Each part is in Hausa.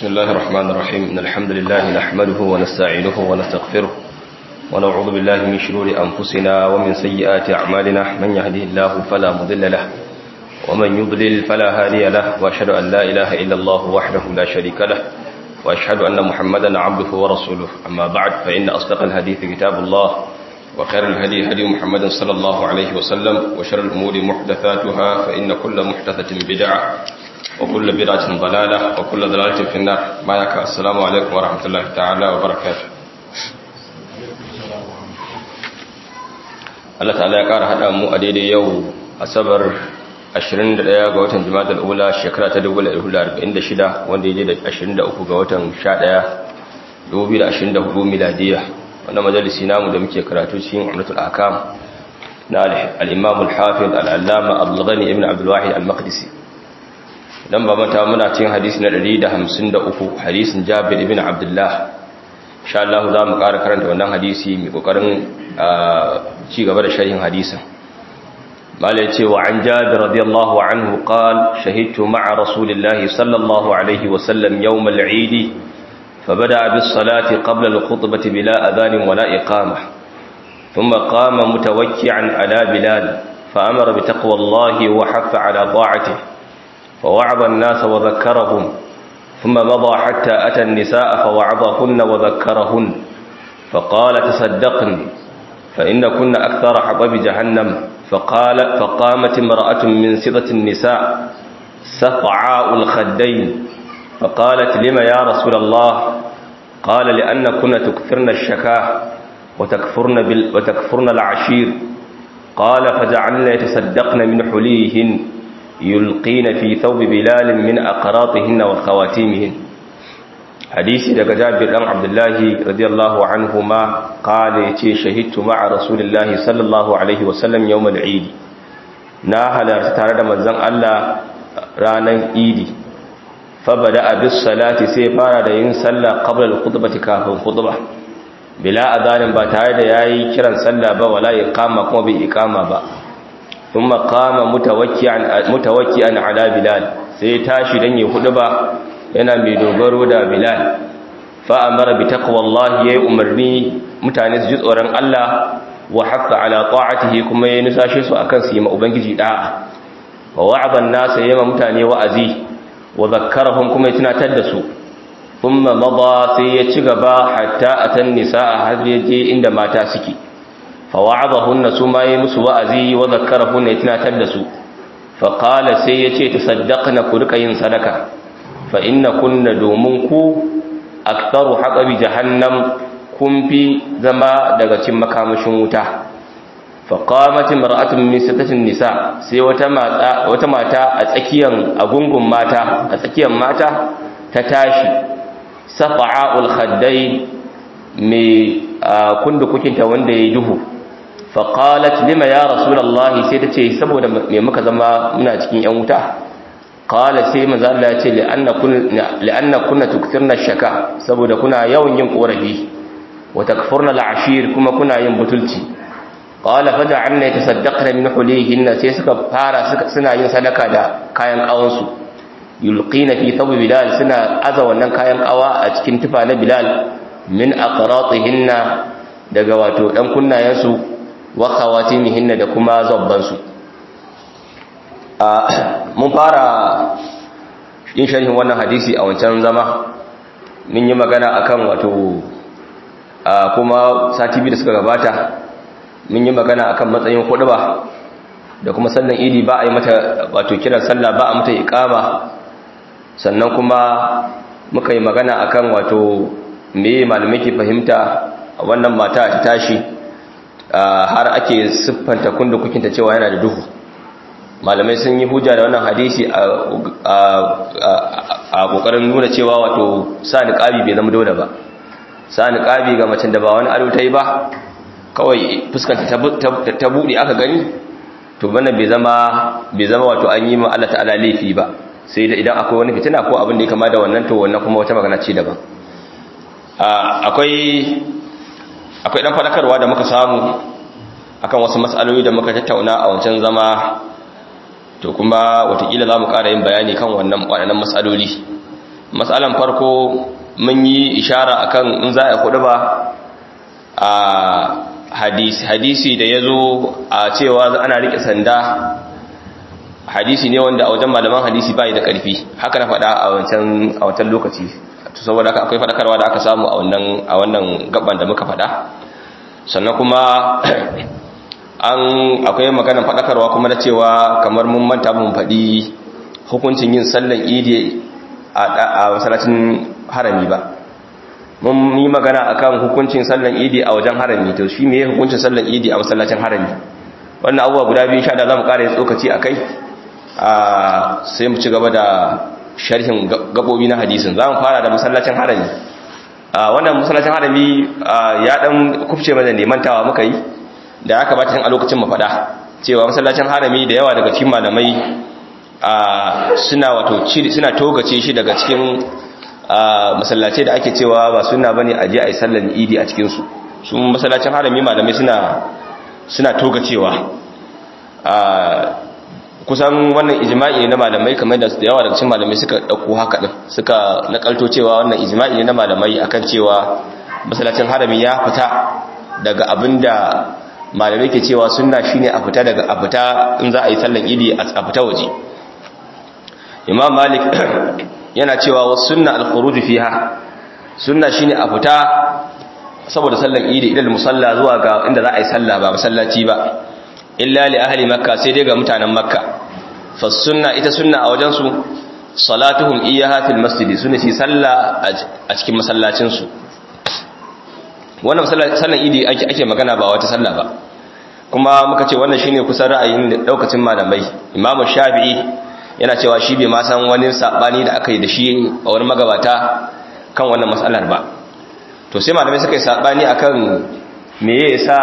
بسم الله الرحمن الرحيم إن الحمد لله نحمده ونستعينه ونستغفره ونعوذ بالله من شرور أنفسنا ومن سيئات أعمالنا من يهده الله فلا مضل له ومن يضلل فلا هادي له وأشهد أن لا إله إلا الله وحده لا شريك له وأشهد أن محمدا عبده ورسوله أما بعد فإن أصدق الحديث كتاب الله وخير الهدي هدي محمد صلى الله عليه وسلم وشر الأمور محدثاتها فإن كل محدثة بدعة وكل بدعة ضلالة وكل ضلالة في النار ما يكا السلام عليكم ورحمة الله تعالى وبركاته Allah ta'ala ya ƙara haɗa mu a daidai yau asabar 21 ga watan jima'a ula shekara ta 1446 wanda ya je da 23 ga watan 11 2024 miladiya wannan majalisi namu da muke karatu cikin umratul akam na al-imam al-hafiz al-allama abdulghani ibn abdul wahid al-maqdisi dan ba mata muna cikin hadisi na 153 hadisin jabir ibn abdullah insha Allah za mu ƙara karanta wannan hadisi mai kokarin ci gaba da sharhin hadisin malai ce wa an jabir radiyallahu anhu qal shahidtu ma'a rasulillahi sallallahu alaihi wa sallam yawm al-eid فبدأ بالصلاة قبل الخطبة بلا أذان ولا إقامة ثم قام متوكعا على بلال فأمر بتقوى الله وحث على طاعته فوعظ الناس وذكرهم ثم مضى حتى أتى النساء فوعظهن وذكرهن فقال تصدقن فإن كن أكثر حطب جهنم فقال فقامت امرأة من سضة النساء سفعاء الخدين فقالت لما يا رسول الله قال لأن كنا تكثرن الشكاه وتكفرن, بال وتكفرن العشير قال فجعلنا يتصدقن من حليهن يلقين في ثوب بلال من أقراطهن وخواتيمهن حديث daga Jabir dan Abdullah radiyallahu anhuma qala yace shahidtu ma'a rasulillahi sallallahu alaihi wasallam yawm al-eid na halarta tare da manzon Allah ranan idi fabada bis salati sai fara da yin sallah qabla al-khutbati kafin khutba bila adanin ba tare da yayi kiran sallah ba wala iqama kuma bai iqama ba thumma qama mutawakkian mutawakkian ala bilal sai tashi dan yi khutba yana mai dogaro da bilal fa amara bi taqwallahi yayi umarni mutane su ji tsoron Allah wa haqqa ala ta'atihi kuma yayi nusashe su akan su yi ma ubangiji da'a wa wa'ada an-nas yayi mutane wa'azi wa zakkarahum kuma ya tunatar da su thumma mada sai ya ci gaba hatta atan nisaa har yaje inda mata suke fa wa'adahunna suma yi musu wa'azi wa zakkarahunna ya tunatar da su fa qala sai yace tasaddaqna ku rika yin sadaka fa inna kunna domin ku aktharu haqabi jahannam kun fi zama daga cikin makamashin wuta faƙamati mar'atun min sittatin nisa sai wata mata wata mata a tsakiyan agungun mata a tsakiyan mata ta tashi safa'ul khaddai mai kundukukinta wanda yayi duhu faqalat lima ya rasulullahi sai tace saboda me muka zama muna cikin yan wuta qala sai manzo Allah ya ce li'anna kun li'anna kunna tukthirna shaka saboda kuna yawan yin korafi wa takfurna al'ashir kuma kuna yin butulci qala faj'alna yatasaddaqna min hulihinna sai suka fara suna yin sadaka da kayan kawansu yulqina fi thawb bilal suna aza wannan kayan kawa a cikin tufa na bilal min aqratihinna daga wato dan kunnayensu wa khawatimihinna da kuma zabban su mun fara yin sharhin wannan hadisi a wancan zama mun yi magana akan wato kuma sati biyu da suka gabata mun yi magana akan matsayin ba da kuma sallan idi ba a yi mata wato kiran sallah ba a mata iqama sannan kuma muka yi magana akan wato me malamai ke fahimta wannan mata ta tashi har ake siffanta kunda kukinta cewa yana da duhu malamai sun yi hujja da wannan hadisi a kokarin nuna cewa wato sa niqabi bai zama dole ba sa niqabi ga macen da ba wani ado ta yi ba kawai fuskanta ta buɗe aka gani to wannan bai zama bai zama wato an yi ma Allah ta'ala laifi ba sai da idan akwai wani fitina ko abin da ya kama da wannan to wannan kuma wata magana ce daban akwai akwai dan fadakarwa da muka samu akan wasu matsaloli da muka tattauna a wancan zama to kuma watakila za mu ƙara yin bayani kan wannan waɗannan matsaloli matsalan farko mun yi ishara akan in za a kudu ba a hadisi hadisi da ya zo a cewa ana rike sanda hadisi ne wanda a wajen malaman hadisi bai da karfi haka na faɗa a wancan a wancan lokaci to saboda haka akwai faɗakarwa da aka samu a wannan a wannan gaban da muka faɗa sannan kuma an akwai maganar faɗakarwa kuma na cewa kamar mun manta mun faɗi hukuncin yin sallan idi a masallacin harami ba mun yi magana akan hukuncin sallan idi a wajen harami to shi me hukuncin sallan idi a masallacin harami wannan abubuwa guda biyu sha da zamu ƙara yin tsokaci akai a sai mu ci gaba da sharhin gabobi na hadisin zamu fara da masallacin harami a wannan masallacin harami ya dan kufce mana ne mantawa muka yi da ya kamata a lokacin mu faɗa cewa masallacin harami da yawa daga cikin malamai suna wato suna togace shi daga cikin masallace da ake cewa ba suna bane aje ayi sallar idi a cikin su su masallacin harami malamai suna suna togacewa kusan wannan ijma'i ne na malamai kamar da yawa daga cikin malamai suka dauko haka din suka nakalto cewa wannan ijma'i ne na malamai akan cewa masallacin harami ya fita daga abinda malamai ke cewa sunna shine a fita daga a fita in za a yi sallar idi a fita waje imam malik yana cewa wasu sunna al-khuruj fiha sunna shine a fita saboda sallan idi idan musalla zuwa ga inda za a yi sallah ba masallaci ba illa li ahli makka sai dai ga mutanen makka fa sunna ita sunna a wajen su salatuhum iyyaha fil masjid sunna shi sallah a cikin masallacin su wannan sallan idi ake ake magana ba wata sallah ba kuma muka ce wannan shine kusan ra'ayin daukacin malamai imamu shafi'i yana cewa shi bai ma san wani sabani da aka yi da shi a wani magabata kan wannan matsalar ba to sai malamai suka yi sabani akan me yasa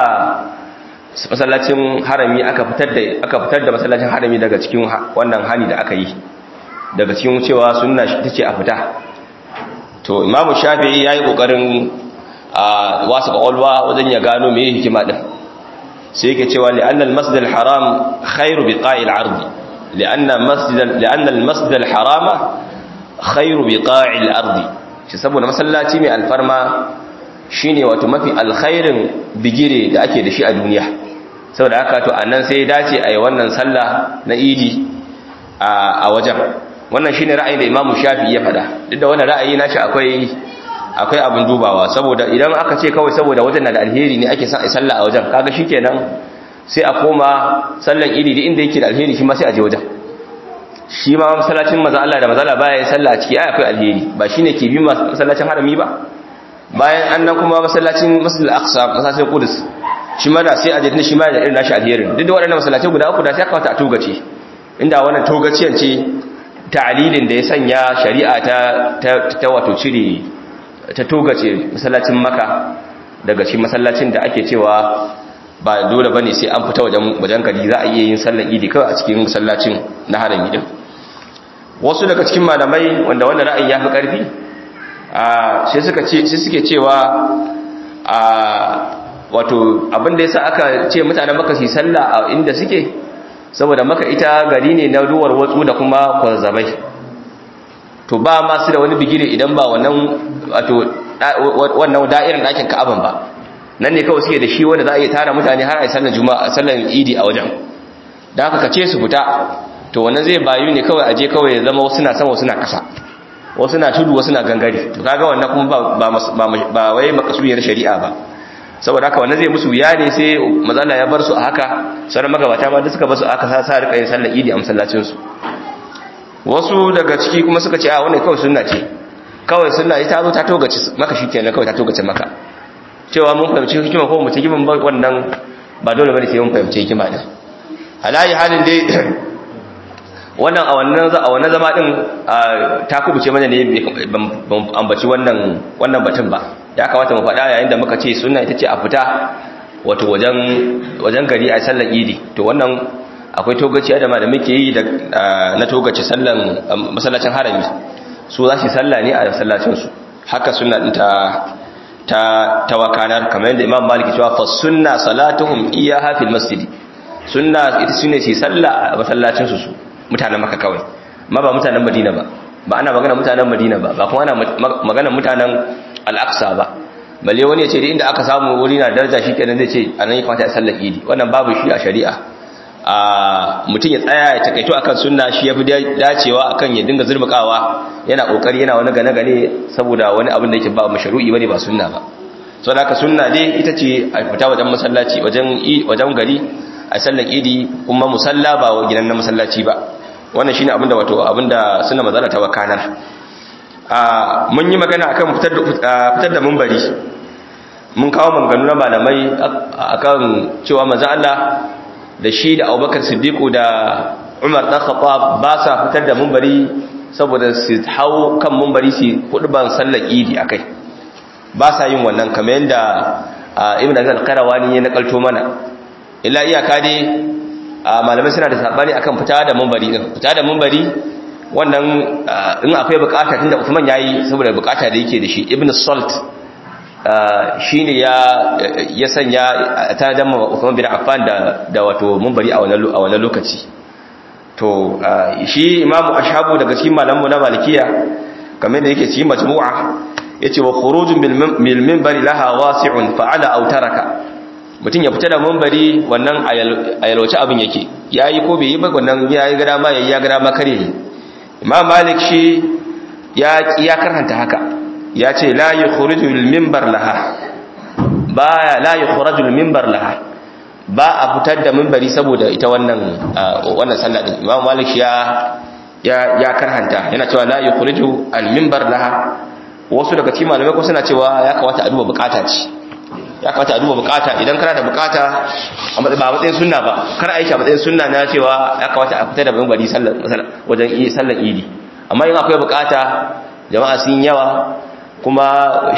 masallacin harami aka fitar da aka fitar da masallacin harami daga cikin wannan hani da aka yi daga cikin cewa sunna tace a fita to imamu shafi'i yayi kokarin a wasu kwakwalwa wajen ya gano me hikima din sai yake cewa li'anna al-masjid al-haram khairu biqa'il ardi لأن مسجد لأن المسجد الحرام خير بقاع الأرض shi saboda masallaci mai alfarma shine wato mafi alkhairin bigire da ake da shi a duniya saboda haka to annan sai dace a yi wannan sallah na idi a wajen wannan shine ra'ayin da Imam Shafi'i ya faɗa duk da wannan ra'ayi nashi akwai akwai abin dubawa saboda idan aka ce kawai saboda wajen na da alheri ne ake son a yi sallah a wajen kaga shikenan sai a koma sallan idi da inda yake da alheri shi ma sai a je wajen shi ma masallacin maza Allah da maza Allah baya sallah a ciki ai akwai alheri ba shine ke bi masallacin harami ba bayan annan kuma masallacin masjidil aqsa masallacin qudus shi ma da sai a je shi ma da irin nashi alherin duk da waɗannan masallacai guda uku da sai aka wata a togace inda wannan togaciyan ce ta'lilin da ya sanya shari'a ta ta wato cire ta togace masallacin maka daga shi masallacin da ake cewa ba dole bane sai an fita wajen wajen gari za a iya yin sallar idi kawai a cikin masallacin na harami din wasu daga cikin malamai wanda wannan ra'ayi ya fi karfi a sai suka ce sai suke cewa a wato abin da yasa aka ce mutanen maka su sallah a inda suke saboda maka ita gari ne na ruwar watsu da kuma kwanzabai to ba ma su da wani bigire idan ba wannan wato wannan da'irin ɗakin ka'aban ba nan ne kawai suke da shi wanda za a iya tara mutane har a yi sallar juma'a sallar idi a wajen da haka kace su fita to wannan zai bayu ne kawai aje kawai ya zama wasu na sama wasu na kasa wasu na tudu wasu na gangare to kaga wannan kuma ba ba ba wai makasudiyar shari'a ba saboda haka wannan zai musu wuya ne sai mazala ya bar su a haka sauran magabata ma da suka bar su a haka sa sa rika yin sallar idi a masallacin su wasu daga ciki kuma suka ce a wannan kawai sunna ce kawai sunna ita zo ta togace maka shikenan kawai ta togace maka cewa mun fahimci hikima ko mu ci hikiman wannan ba dole bane sai mun fahimci hikima din alayi halin dai wannan a wannan a wannan zama din ta kubuce mana ne ban ambaci wannan wannan batun ba ya kamata mu faɗa yayin da muka ce sunna ita ce a fita wato wajen wajen gari a sallar idi to wannan akwai togaci da malamai ke yi na togaci sallan masallacin harami su za su sallah ne a masallacin su haka sunna din ta ta tawakanar kamar yadda imam maliki cewa fa sunna salatuhum iyaha fil masjid sunna ita sunne ce sallah a masallacin su su mutanen maka kawai ma ba mutanen madina ba ba ana magana mutanen Madina ba ba kuma ana magana mutanen Al-Aqsa ba balle wani ya ce da inda aka samu wuri na daraja shi kenan zai ce anan ya kamata a sallar idi wannan babu shi a shari'a a mutum ya tsaya ya takaito akan sunna shi yafi dacewa akan ya dinga zurmukawa yana kokari yana wani gane gane saboda wani abin da yake ba mashru'i bane ba sunna ba so da sunna dai ita ce a fita wajen masallaci wajen wajen gari a sallar idi kuma musalla ba gidan na masallaci ba wannan shine abinda wato abinda sunna manzala ta wakanar a mun yi magana akan fitar da fitar da munbari mun kawo maganganu na malamai akan cewa manzo Allah da shi da Abubakar Siddiq da Umar dan Khattab ba sa fitar da munbari saboda su hau kan munbari su ban sallar idi akai ba sa yin wannan kamar yadda Ibn al-Qarawani ya nakalto mana illa iyaka dai malamai suna da sabani akan fita da munbari din fita da munbari wannan in akwai bukata tunda Uthman yayi saboda bukata da yake da shi Ibn Salt shine ya ya sanya ta dama Uthman bin Affan da da wato munbari a wannan a wannan lokaci to shi Imam Ashabu daga cikin malamu na Malikiya kamar da yake cikin majmu'a yace wa khurujun bil minbari laha wasi'un fa'ala aw taraka mutum ya fita da mambari wannan ayalwace abin yake ya yi ko bai yi ba wannan ya yi gada ma ya yi ya gada ma kare yi imam malik shi ya karhanta haka ya ce la yi khurujul mimbar laha ba la yi khurujul mimbar laha ba a fitar da mimbari saboda ita wannan wannan sallah din imam malik shi ya ya karhanta yana cewa la yi khurujul al mimbar laha wasu daga cikin malamai ko suna cewa ya kawata a duba bukata ce ya kamata a duba bukata idan kana da bukata ba matsayin sunna ba kar aiki a matsayin sunna na cewa ya kamata a fita da bambari wajen sallar idi amma yin akwai bukata jama'a sun yawa kuma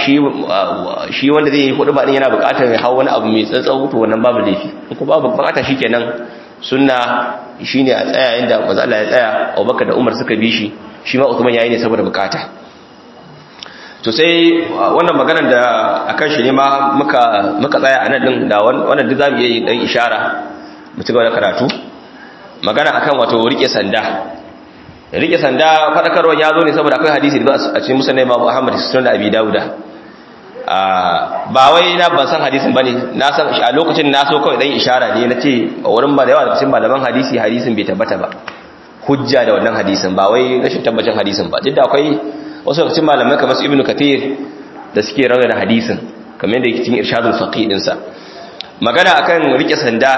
shi wanda zai yi hudu ba din yana bukatar ya hau wani abu mai tsantsau to wannan babu laifi in ko babu bukata shikenan sunna shine a tsaya inda manzo Allah ya tsaya Abubakar da Umar suka bi shi shi ma Uthman yayi ne saboda bukata to sai wannan maganar da akan shi ne ma muka muka tsaya a nan din da wannan duk zamu yi dan ishara mu ci gaba da karatu magana akan wato rike sanda rike sanda fadakarwa ya zo ne saboda akwai hadisi da a cikin musnad Imam Ahmad sunan da Abi Dawuda ba wai na ban san hadisin bane na san a lokacin na so kawai dan ishara ne nace a wurin ba da yawa da cikin malaman hadisi hadisin bai tabbata ba hujja da wannan hadisin ba wai rashin tabbacin hadisin ba duk da akwai wasu lokacin malamai kamar su ibnu kathir da suke rawa da hadisin kamar yadda yake cikin irshadul faqih din sa magana akan rike sanda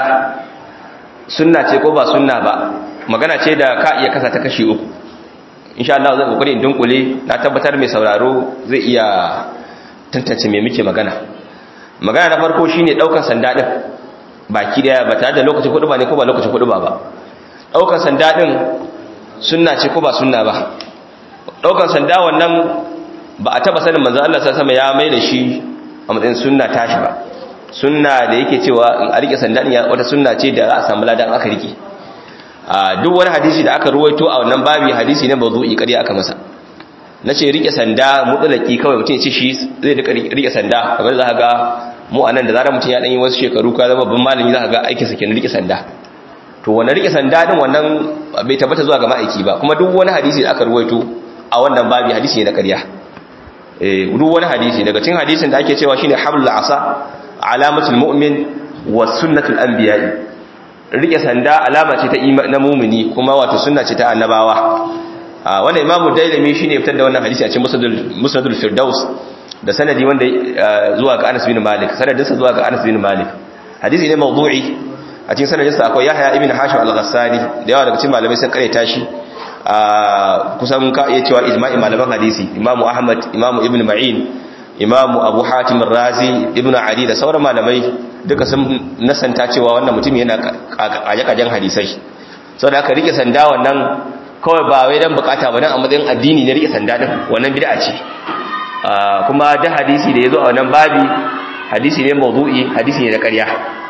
sunna ce ko ba sunna ba magana ce da ka iya kasa ta kashi uku insha Allah zan kokari in dunkule na tabbatar mai sauraro zai iya tantance me muke magana magana na farko shine daukar sanda din baki daya ba tare da lokacin kudu ba ne ko ba lokacin kudu ba ba daukar sanda din sunna ce ko ba sunna ba daukar sanda wannan ba a taba sanin manzo Allah sallallahu alaihi ya mai da shi a matsayin sunna tashi ba sunna da yake cewa in a rike sanda din wata sunna ce da za a samu ladan aka rike a duk wani hadisi da aka ruwaito a wannan babi hadisi ne bazu'i kariya aka masa nace rike sanda mutsalaki kawai mutum ya ce shi zai rika rike sanda kamar za ka ga mu anan da zarar mutum ya dan yi wasu shekaru ka zama babban malami za ka ga aikin sa kenan rike sanda to wannan rike sanda din wannan bai tabbata zuwa ga ma'aiki ba kuma duk wani hadisi da aka ruwaito a wannan babi hadisi ne na ƙarya eh duk wani hadisi daga cikin hadisin da ake cewa shine hablul asa alamatul mu'min wa sunnatul anbiya'i rike sanda alama ce ta na mu'mini kuma wato sunna ce ta annabawa wannan imamu dailami shine fitar da wannan hadisi a cikin musnadul musnadul firdaus da sanadi wanda zuwa ga Anas bin Malik sanadinsa zuwa ga Anas bin Malik hadisi ne mawdu'i a cikin sanadinsa akwai Yahya ibn Hashim al-Ghassani da yawa daga cikin malamai sun karanta shi kusan ka iya cewa ijma'i malaman hadisi imamu ahmad imamu ibn ma'in imamu abu hatim razi ibn ali da sauran malamai duka sun nasanta cewa wannan mutum yana kaje-kajen hadisai sau da aka rike sanda wannan kawai ba wai dan bukata ba dan a matsayin addini ne rike sanda din wannan bid'a ce kuma da hadisi da ya zo a wannan babi hadisi ne mawdu'i hadisi ne na ƙarya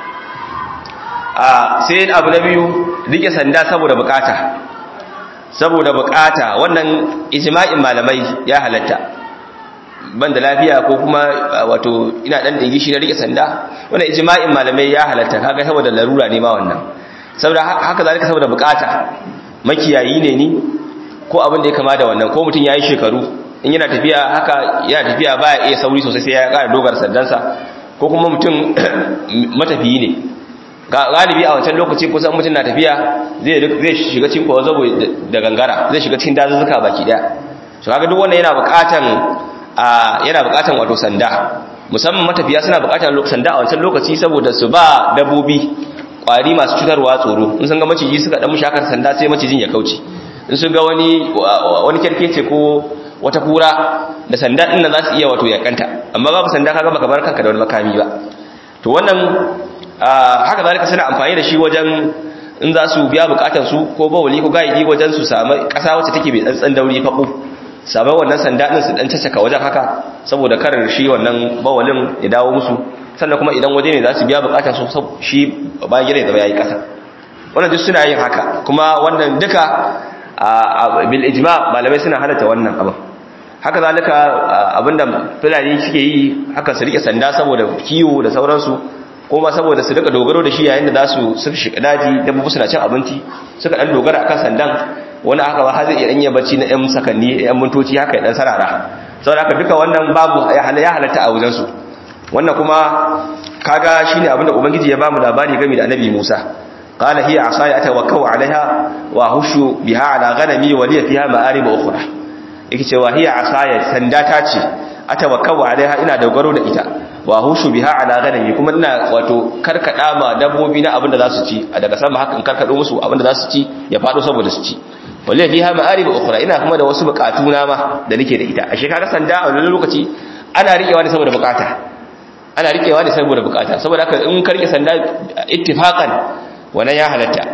sai abu na biyu rike sanda saboda bukata saboda bukata wannan ijma'in malamai ya halatta ban da lafiya ko kuma wato ina dan dingi shi na rike sanda wannan ijma'in malamai ya halatta kaga saboda larura ne ma wannan saboda haka zalika saboda bukata makiyayi ne ni ko abin da ya kama da wannan ko mutum ya yi shekaru in yana tafiya haka yana tafiya baya iya sauri sosai sai ya ƙara dogara sandansa ko kuma mutum matafiyi ne galibi a wancan lokaci kusan mutum na tafiya zai shiga cikin kwazabo da gangara zai shiga cikin dazuzzuka baki daya su kaga duk wannan yana buƙatan yana buƙatan wato sanda musamman matafiya suna buƙatar sanda a wancan lokaci saboda su ba dabbobi kwari masu cutarwa tsoro in sun ga maciji suka dan mushi hakan sanda sai macijin ya kauce in sun ga wani wani kerkece ko wata kura da sanda din nan za su iya wato yakanta amma babu sanda kaga baka bar kanka da wani makami ba to wannan haka zalika suna amfani da shi wajen in za su biya bukatar su ko bawali ko gaidi wajen su samu kasa wacce take mai tsantsan dauri fako sabai wannan sanda din su dan caccaka wajen haka saboda karar shi wannan bawalin ya dawo musu sannan kuma idan waje ne za su biya bukatar su shi bayan gida ya zama yayi kasa wannan duk suna yin haka kuma wannan duka bil ijma malamai suna halatta wannan abin haka zalika abinda fulani suke yi haka su rike sanda saboda kiwo da sauransu kuma saboda su rika dogaro da shi yayin da za su suka shiga daji dabbobi suna cin abinci suka dan dogara akan sandan wani haka ba har zai iya danya bacci na yan sakanni yan mintoci haka ya dan sarara saboda haka duka wannan babu ya halatta a wajen su wannan kuma kaga shine abinda ubangiji ya bamu labari game da annabi Musa قال هي عصاي اتوكل عليها واهش بها على غنمي ولي فيها مآرب اخرى yake cewa hiya asaya sanda ta ce atawakkau alaiha ina dogaro da ita wa hushu biha ala ghanami kuma ina wato karkada ma dabbobi na abinda za su ci a daga sama haka in karkado musu abinda za su ci ya fado saboda su ci wallahi fiha ma'arib ukhra ina kuma da wasu bukatu na ma da nake da ita ashe kaga sanda a wannan lokaci ana rikewa ne saboda bukata ana rikewa ne saboda bukata saboda haka in karke sanda ittifaqan wannan ya halatta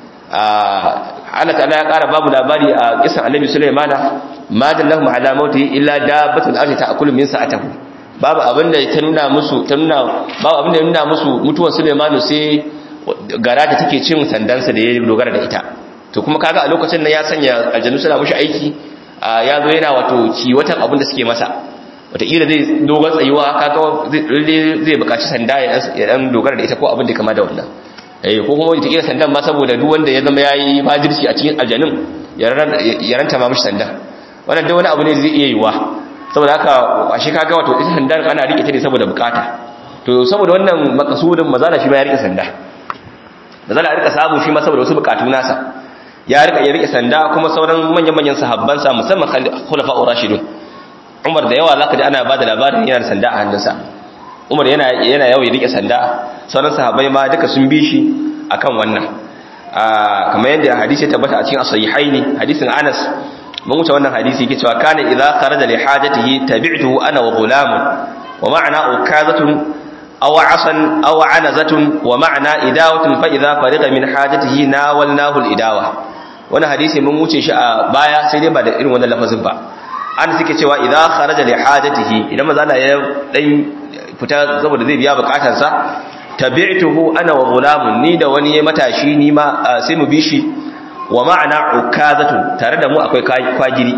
Allah ta'ala ya ƙara babu labari a kisan annabi Sulaimana ma dallahum ala mauti illa dabbatul ardi ta'kulu min sa'atihi babu abinda ta nuna musu ta nuna babu abinda ya nuna musu mutuwar Sulaimanu sai gara da take cin sandansa da ya dogara da ita to kuma kaga a lokacin nan ya sanya aljanu suna mushi aiki ya zo yana wato kiwatan abinda suke masa wataƙila zai dogon tsayuwa kaga zai buƙaci sanda ya dan dogara da ita ko abin da kama da wannan eh ko kuma wataƙila sandan ma saboda duk wanda ya zama yayi fajirci a cikin aljanun ya ranta ma mishi sandan wannan duk wani abu ne zai iya yiwa saboda haka ashe kaga wato ita sandan ana rike ta ne saboda bukata to saboda wannan makasudin mazala shi ba ya rike sanda mazala ya rika samu shi ma saboda wasu bukatu nasa ya rika ya rike sanda kuma sauran manyan manyan sahabban sa musamman khulafa'ur rashidun Umar da yawa zaka ji ana bada labarin yana da sanda a hannunsa Umar yana yana yawo ya rike sanda sauran sahabbai ma duka sun bi shi akan wannan kamar yadda hadisi ya tabbata a cikin as-sahihaini hadisin Anas mun wuce wannan hadisi yake cewa kana idza kharaja li hajatihi tabi'tuhu ana wa ghulamun wa ma'ana ukazatun aw asan aw anazatun wa ma'ana idawatun fa idza fariga min hajatihi nawalnahu al-idawa wannan hadisi mun wuce shi a baya sai dai ba da irin wannan lafazin ba an suke cewa idza kharaja li hajatihi idan manzo Allah ya dan fita saboda zai biya bukatarsa tabi'tuhu ana wa ghulamun ni da wani matashi ni ma sai mu bi shi wa ma'ana ukazatun tare da mu akwai kwagiri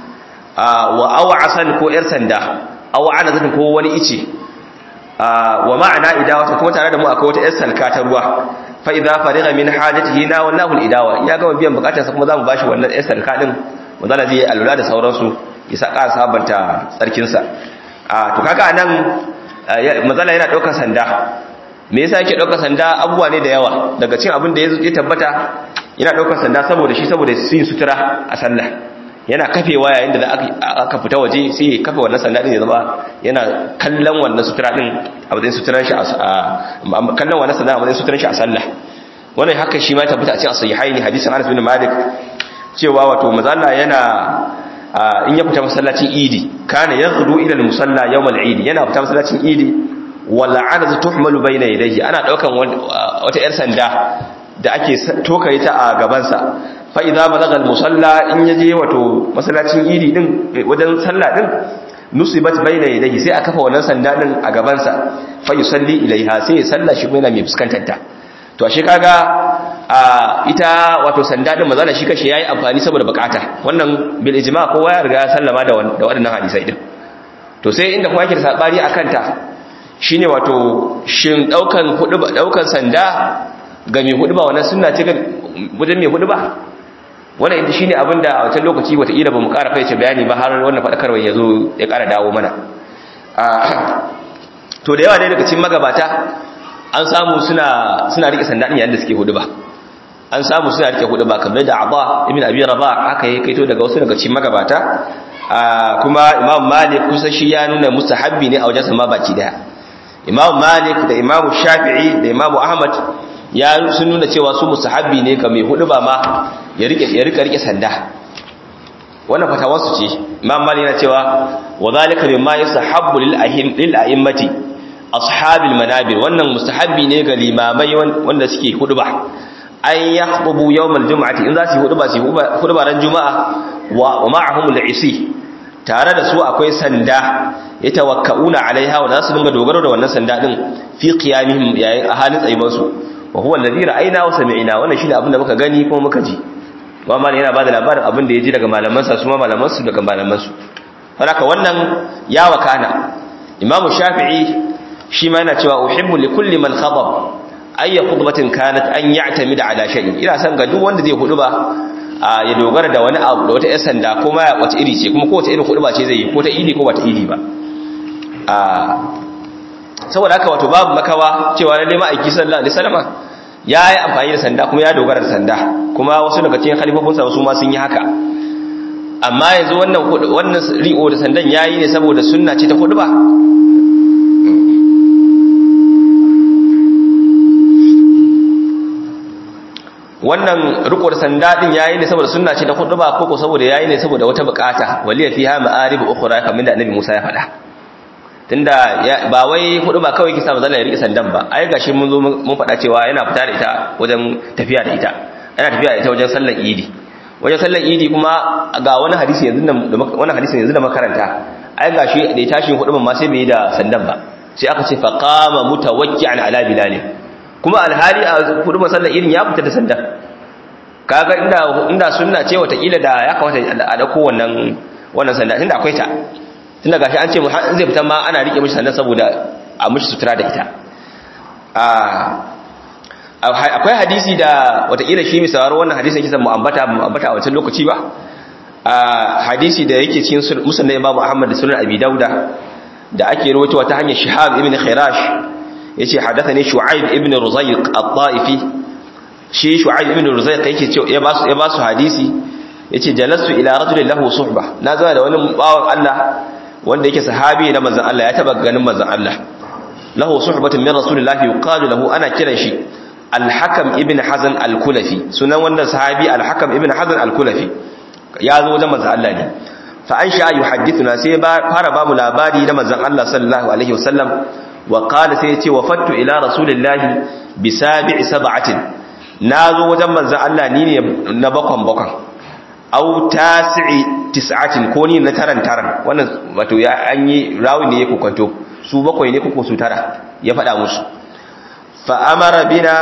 wa aw'asan ko yar sanda aw anazatun ko wani ice wa ma'ana idawatun kuma tare da mu akwai wata yar salka ta ruwa fa idza fariga min hajatihi na wallahu al-idawa ya gama biyan bukatarsa kuma zamu bashi wannan yar salka din manzala zai alura da sauransu ya sa ƙara sabanta tsarkinsa to kaga nan manzala yana ɗaukar sanda me yasa yake ɗaukar sanda abubuwa ne da yawa daga cin abin da ya tabbata yana ɗaukar sanda saboda shi saboda su yin sutura a sallah yana kafewa yayin da aka fita waje sai ya kafe wannan sanda din ya zama yana kallon wannan sutura din a matsayin suturan shi a kallon wannan sanda a matsayin suturan shi a sallah wannan haka shi ma tabbata a cikin sahihaini hadisin Anas bin Malik cewa wato mazalla yana in ya fita masallacin idi kana yaghdu ila al-musalla yawm al-eid yana fita masallacin idi wala anaz tuhmalu bayna yadayhi ana daukan wata yar sanda da ake tokare ta a gaban sa fa idza balagha al-musalla in yaje wato masallacin idi din wajen sallah din nusibat bayna yadayhi sai aka kafa wannan sanda din a gaban sa fa yusalli ilaiha sai ya salla shi yana mai fuskantar ta to ashe kaga ita wato sanda din mazala shi kashi yayi amfani saboda bukata wannan bil ijma kowa ya riga ya sallama da da waɗannan hadisai din to sai inda kuma yake da sabari akan ta shine wato shin daukan hudu daukan sanda ga mai hudu ba wannan sunna ce ga wajen mai hudu ba wannan shi ne abinda a wancan lokaci wataƙila ba mu ƙara faice bayani ba har wannan faɗakarwa ya zo ya ƙara dawo mana to da yawa dai daga cikin magabata an samu suna suna rike sanda din yayin da suke hudu ba an samu suna rike hudu ba kamar da Abba ibn Abi Rabah aka yi kaito daga wasu daga cikin magabata kuma Imam Malik kusa shi ya nuna mustahabbi ne a wajen sama baki daya Imam Malik da Imam Shafi'i da Imam Ahmad ya sun nuna cewa su mustahabbi ne ga mai hudu ba ma ya rike ya rike rike sanda wannan fatawar su ce Imam Malik yana cewa wa zalika mimma yusahabbu lil ahim lil a'immati ashabil manabir wannan mustahabbi ne ga limamai wanda suke huduba an yakhdubu yawmal jum'ati in za su huduba su huduba ran juma'a wa ma'ahum al'isi tare da su akwai sanda yatawakkauna alaiha wa za su dinga dogaro da wannan sanda din fi qiyamihim yayin a halin tsayuban su wa huwa alladhi ra'ayna wa sami'na wannan shine abin da muka gani kuma muka ji wa mal yana bada labarin abin da ya ji daga malaman sa su ma malaman su daga malaman su haka wannan ya wakana imamu shafi'i shi ma yana cewa uhibbu li kulli man khatab ayya khutbatin kanat an ya'tamid ala shay'in ina san ga duk wanda zai hudu ba ya dogara da wani abu da wata yar sanda ko ma wata iri ce kuma ko wata irin hudu ba ce zai yi ko ta idi ko ba ta idi ba saboda haka wato babu makawa cewa lalle ma'aiki sallallahu alaihi wasallam ya yi amfani da sanda kuma ya dogara da sanda kuma wasu daga cikin khalifofinsa wasu ma sun yi haka amma yanzu wannan wannan ri'o da sandan yayi ne saboda sunna ce ta hudu ba wannan riko da sanda din yayi ne saboda sunna ce ta hudu ba ko ko saboda yayi ne saboda wata bukata waliya fiha ma'arib ukhra kamar da annabi Musa ya faɗa tunda ba wai hudu ba kawai kisa mazalla ya rike sandan ba ai gashi mun zo mun faɗa cewa yana fita da ita wajen tafiya da ita yana tafiya da ita wajen sallar idi wajen sallar idi kuma ga wani hadisi yanzu da wani hadisi yanzu da makaranta ai gashi da ya tashi hudu ma sai bai da sandan ba sai aka ce fa qama mutawakki'an ala bilal kuma alhali a hudu masallar irin ya fita da sandan kaga inda inda sunna ce watakila da ya kamata a dauko wannan wannan sanda tunda akwai ta tunda gashi an ce mu har zai fita ma ana rike mishi sandan saboda a mishi sutura da ita akwai hadisi da watakila shi misawar wannan hadisin kisan mu ambata mu ambata a wancan lokaci ba hadisi da yake cikin musnad Imam Ahmad da sunan Abi Dauda da ake rawaitowa ta hanyar Shihab ibn Khirash yace hadathani Shu'aib ibn Ruzayq at-Ta'ifi shi Shu'aib ibn Ruzayq yake cewa ya basu ya basu hadisi yace jalastu ila rajulin lahu suhba na zama da wani bawan Allah wanda yake sahabi na manzon Allah ya taba ganin manzon Allah lahu suhbatun min rasulillahi yuqalu lahu ana kiran shi al-Hakam ibn Hazan al-Kulafi sunan wannan sahabi al-Hakam ibn Hazan al-Kulafi ya zo wajen manzon Allah ne fa an sha yuhaddithuna sai fara ba mu labari na manzon Allah sallallahu alaihi wasallam wa qala sai yace wafattu ila rasulillahi bi sab'i sab'atin nazo wajen manzon Allah ni ne na bakon bakon au tasi'i tis'atin ko ni na taran taran wannan wato ya an yi rawi ne ya kokanto su bakwai ne ko su tara ya faɗa musu fa amara bina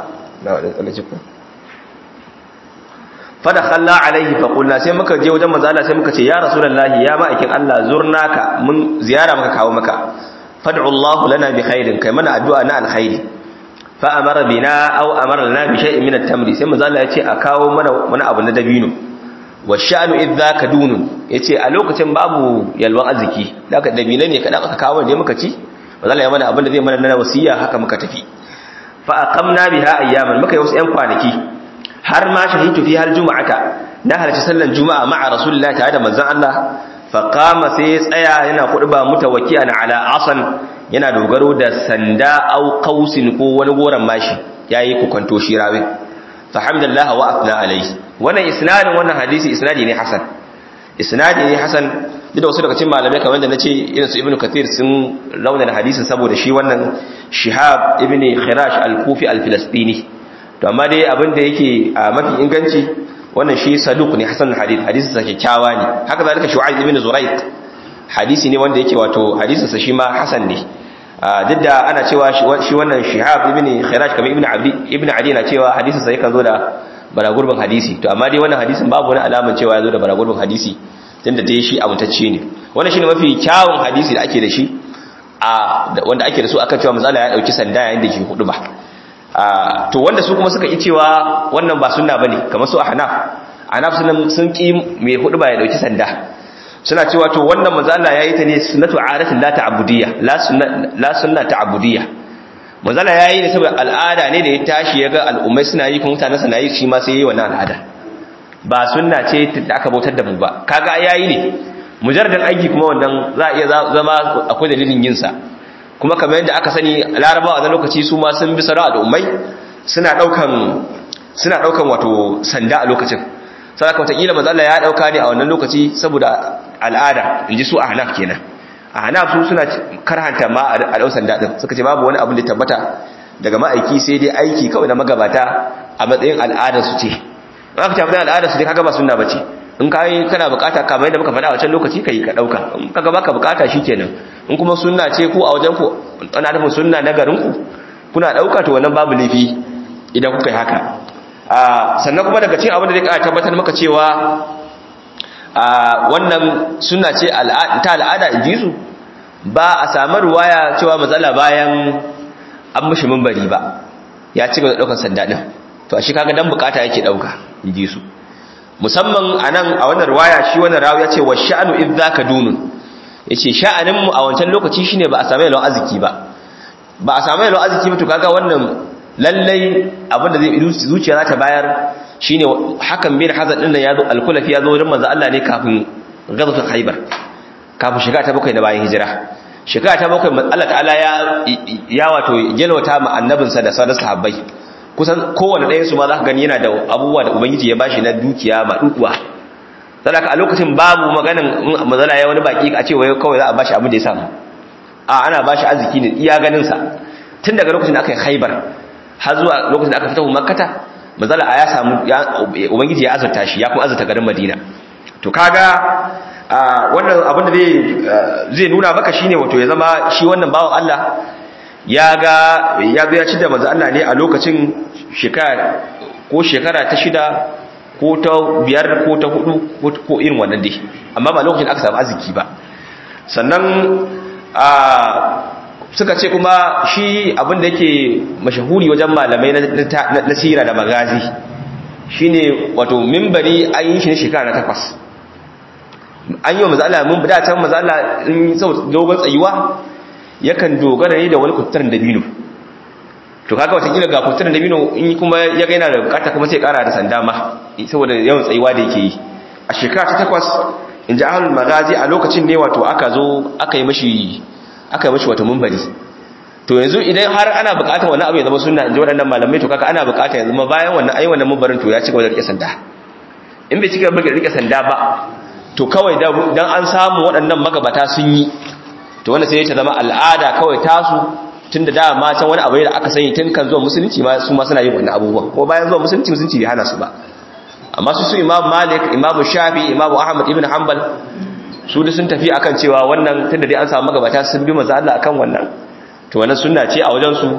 fada khalla alaihi fa qulna sai muka je wajen manzo Allah sai muka ce ya rasulullahi ya ma'aikin Allah zurnaka mun ziyara muka kawo maka fad'u Allah lana bi khairin kai mana addu'a na alkhairi fa amara bina aw amara lana bi shay'in min at-tamri sai manzo Allah ya ce a kawo mana wani abu na dabino wa sha'nu idza kadunun yace a lokacin babu yalwan arziki daga dabino ne kada aka kawo ne muka ci manzo Allah ya mana abin da zai mana na wasiya haka muka tafi fa aqamna biha ayyaman muka yi wasu yan kwanaki har ma shahidu fi har juma'ata na halarci sallan juma'a ma'a rasulullahi tare da manzon Allah fa qama sai ya tsaya yana khutba mutawakkian ala asan yana dogaro da sanda au qausin ko wani goran mashi yayi kukanto shi rawi fa hamdallah wa athna alayhi wannan isnadin wannan hadisi isnadi ne hasan isnadi ne hasan duk da wasu daga cikin malamai kamar da nace irin su ibnu kathir sun launa da hadisin saboda shi wannan shihab ibni khirash al-kufi al-filastini to amma dai abin da yake a mafi inganci wannan shi saduq ne hasan hadith hadisin sa kyakkyawa ne haka zalika shu'aib ibn zurayq hadisi ne wanda yake wato hadisin sa shi ma hasan ne duk da ana cewa shi wannan shihab ibn khiraj kamar ibn abdi ibn adi na cewa hadisin sa yakan zo da baragurbin hadisi to amma dai wannan hadisin babu wani alaman cewa ya zo da baragurbin hadisi tunda dai shi amintacce ne wannan shine mafi kyawun hadisi da ake da shi a wanda ake da su akan cewa misali ya dauki sanda yayin da ke hudu ba to wanda su kuma suka yi cewa wannan ba sunna bane kamar su ahnaf anaf sun sun ki mai hudu ba ya dauki sanda suna cewa to wannan manzo Allah yayi ta ne sunnatu aratin la ta'budiyya la sunna la sunna ta'budiyya manzo Allah yayi ne saboda al'ada ne da ya tashi yaga al'ummai suna yi kuma mutanen suna yi shi ma sai yayi wannan al'ada ba sunna ce da aka bautar da mu ba kaga yayi ne mujarradan aiki kuma wannan za a iya zama akwai dalilin yin sa kuma kamar yadda aka sani larabawa a lokaci su ma sun bi sara al'ummai suna daukan suna daukan wato sanda a lokacin saboda wataƙila manzo Allah ya dauka ne a wannan lokaci saboda al'ada inji su ahnaf kenan ahnaf su suna karhanta ma a dau sanda din suka ce babu wani abu da tabbata daga ma'aiki sai dai aiki kawai na magabata a matsayin al'adar su ce aka ce matsayin al'adar su ce kaga ba sunna bace in kai kana bukata kamar yadda muka faɗa a wancan lokaci kai ka dauka in kaga baka bukata shikenan in kuma sunna ce ku a wajen ku ana nufin sunna na garin ku kuna dauka to wannan babu laifi idan kuka yi haka sannan kuma daga cikin abin da zai ƙara tabbatar maka cewa wannan sunna ce ta al'ada in ji su ba a samu ruwaya cewa matsala bayan an mushi mimbari ba ya ci gaba da ɗaukar sanda ɗin to a shi kaga dan bukata yake ɗauka in ji su musamman a nan a wannan ruwaya shi wannan rawu ya ce wa sha'anu in za ka dunun ya ce sha'aninmu a wancan lokaci shine ba a sami yalwa arziki ba ba a sami yalwa arziki ba to kaga wannan lallai abinda zai zuciya za ta bayar shine hakan bin hazan din nan yazo al-kulafi yazo wurin manzo Allah ne kafin ghazwatul khaybar kafin shiga ta bakwai na bayan hijira shiga ta bakwai Allah ta'ala ya ya wato gelwata ma annabinsa da sauran sahabbai kusan kowanne ɗayan su ma za ka gani yana da abubuwa da ubangiji ya bashi na dukiya ma dukuwa sadaka a lokacin babu maganin manzala ya wani baki a ce wai kawai za a bashi abin da ya samu a ana bashi arziki ne iya ganin sa tun daga lokacin da aka yi khaybar har zuwa lokacin da aka fita makkata mazala ya samu ubangiji ya azurta shi ya kuma azurta garin madina to kaga wannan abin da zai nuna maka shine wato ya zama shi wannan bawan Allah ya ga ya zo ya ci da manzo Allah ne a lokacin shekara ko shekara ta shida ko ta biyar ko ta hudu ko irin wannan dai amma ba lokacin aka samu arziki ba sannan suka ce kuma shi abin da yake mashahuri wajen malamai na sira da magazi shine wato mimbari an yi shi ne shekara na takwas an yi wa mazala mun bada can mazala in sau dogon tsayuwa yakan dogara ne da wani kutturin dabino to kaga watakila ga kutturin dabino in kuma ya gaina da bukata kuma sai kara da sanda ma saboda yawan tsayuwa da yake yi a shekara ta takwas in ji ahalul magazi a lokacin ne wato aka zo aka yi mashi aka yi mashi wata mumbari to yanzu idan har ana bukatar wani abu ya zama sunna in ji waɗannan malamai to kaka ana bukatar ya zama bayan wannan ayi wannan mumbarin to ya ci gaba da rike sanda in bai ci gaba da rike sanda ba to kawai dan an samu waɗannan magabata sun yi to wannan sai ya zama al'ada kawai tasu tun da dama can wani abu da aka sani tun kan zuwa musulunci ma su ma suna yin wannan abubuwan kuma bayan zuwa musulunci musulunci bai hana su ba amma su su imam malik imam shafi imam ahmad ibn hanbal su da sun tafi akan cewa wannan tunda dai an samu magabata sun bi manzo Allah akan wannan to wannan sunna ce a wajen su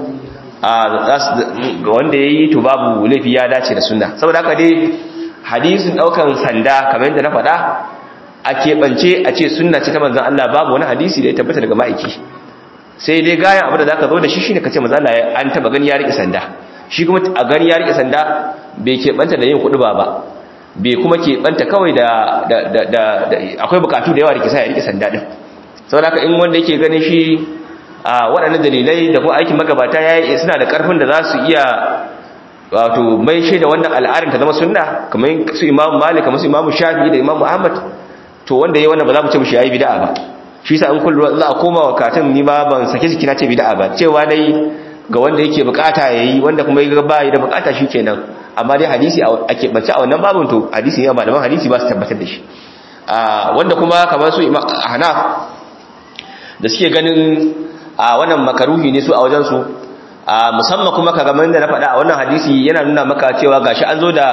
ga wanda yayi to babu laifi ya dace da sunna saboda haka dai hadisin daukan sanda kamar yadda na faɗa a keɓance a ce sunna ce ta manzon Allah babu wani hadisi da ya tabbata daga ma'aiki sai dai gayan abu da zaka zo da shi shine kace manzo Allah an taba gani ya rike sanda shi kuma a gani ya rike sanda bai keɓanta da yin kuɗi ba ba bai kuma keɓanta kawai da akwai bukatu da yawa da ke sa ya rike sanda ɗin sau da in wanda yake ganin shi a waɗannan dalilai da kuma aikin magabata ya yi suna da ƙarfin da za su iya wato mai shaida wannan al'adar ta zama sunna kamar su imamu malik kamar su imamu shafi da imamu ahmad to wanda ya yi wannan ba za mu ce mushi ya yi bida'a ba shi sa in kullu za a koma wa katin ni ma ban sake jiki na ce bida'a ba cewa dai ga wanda yake bukata yayi wanda kuma ya ba da bukata shi kenan amma dai hadisi a keɓance a wannan babin to hadisi ne malaman hadisi ba su tabbatar da shi wanda kuma kamar su hanaf da suke ganin a wannan makaruhi ne su a wajensu musamman kuma ka gamar da na faɗa a wannan hadisi yana nuna maka cewa gashi an zo da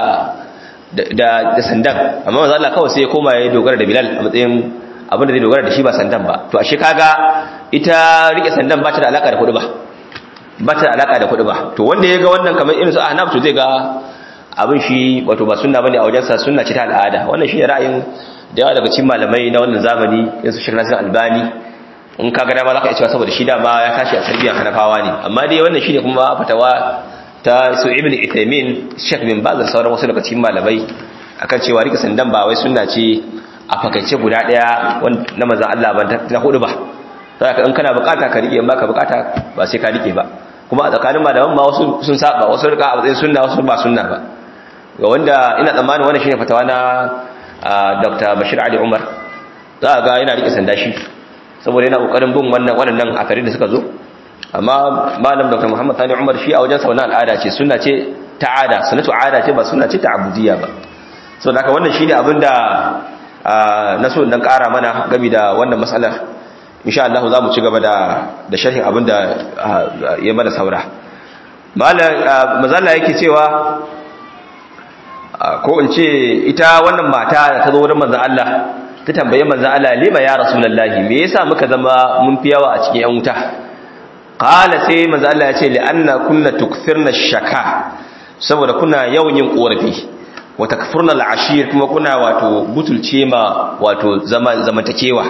da sandan amma maza Allah kawai sai ya koma ya dogara da bilal a matsayin abin da zai dogara da shi ba sandan ba to ashe kaga ita rike sandan ba ta da alaka da kuɗi ba ba ta da alaka da kuɗi ba to wanda ya ga wannan kamar irin su ahnaf to zai ga abin shi wato ba sunna bane a wajensa sunna ce ta al'ada wannan shi ne ra'ayin da yawa daga cikin malamai na wannan zamani in su shirna albani in ka ga dama za ka iya cewa saboda shi dama ya tashi a tarbiyyar hanafawa ne amma dai wannan shi ne kuma fatawa ta su ibn ithaimin shek bin baz da sauran wasu daga cikin malamai akan cewa rike sandan ba wai sunna ce a fakaice guda daya na manzon Allah ba ta hudu ba zaka in kana bukata ka rike in baka bukata ba sai ka rike ba kuma a tsakanin malaman ma wasu sun saba wasu rika a matsayin sunna wasu ba sunna ba ga wanda ina tsammanin wannan shine fatawa na Dr. Bashir Ali Umar za ga yana rike sanda shi saboda yana kokarin bin wannan waɗannan akari da suka zo amma malam Dr. Muhammad Sani Umar shi a wajen sa wannan al'ada ce sunna ce ta'ada sunnatu ada ce ba sunna ce ta'abudiyya ba so da wannan shine abinda na so dan ƙara mana game da wannan matsalar insha Allah za mu ci gaba da da sharhin abinda ya mana saura malam mazalla yake cewa ko in ce ita wannan mata da ta zo wurin manzon Allah ta tambaye manzon Allah lima ya rasulullahi me yasa muka zama mun fi yawa a cikin yan wuta qala sai manzon Allah ya ce li anna kunna tukthirna shaka saboda kuna yawan yin korafi wa takfurna al'ashir kuma kuna wato butulce ma wato zaman zamantakewa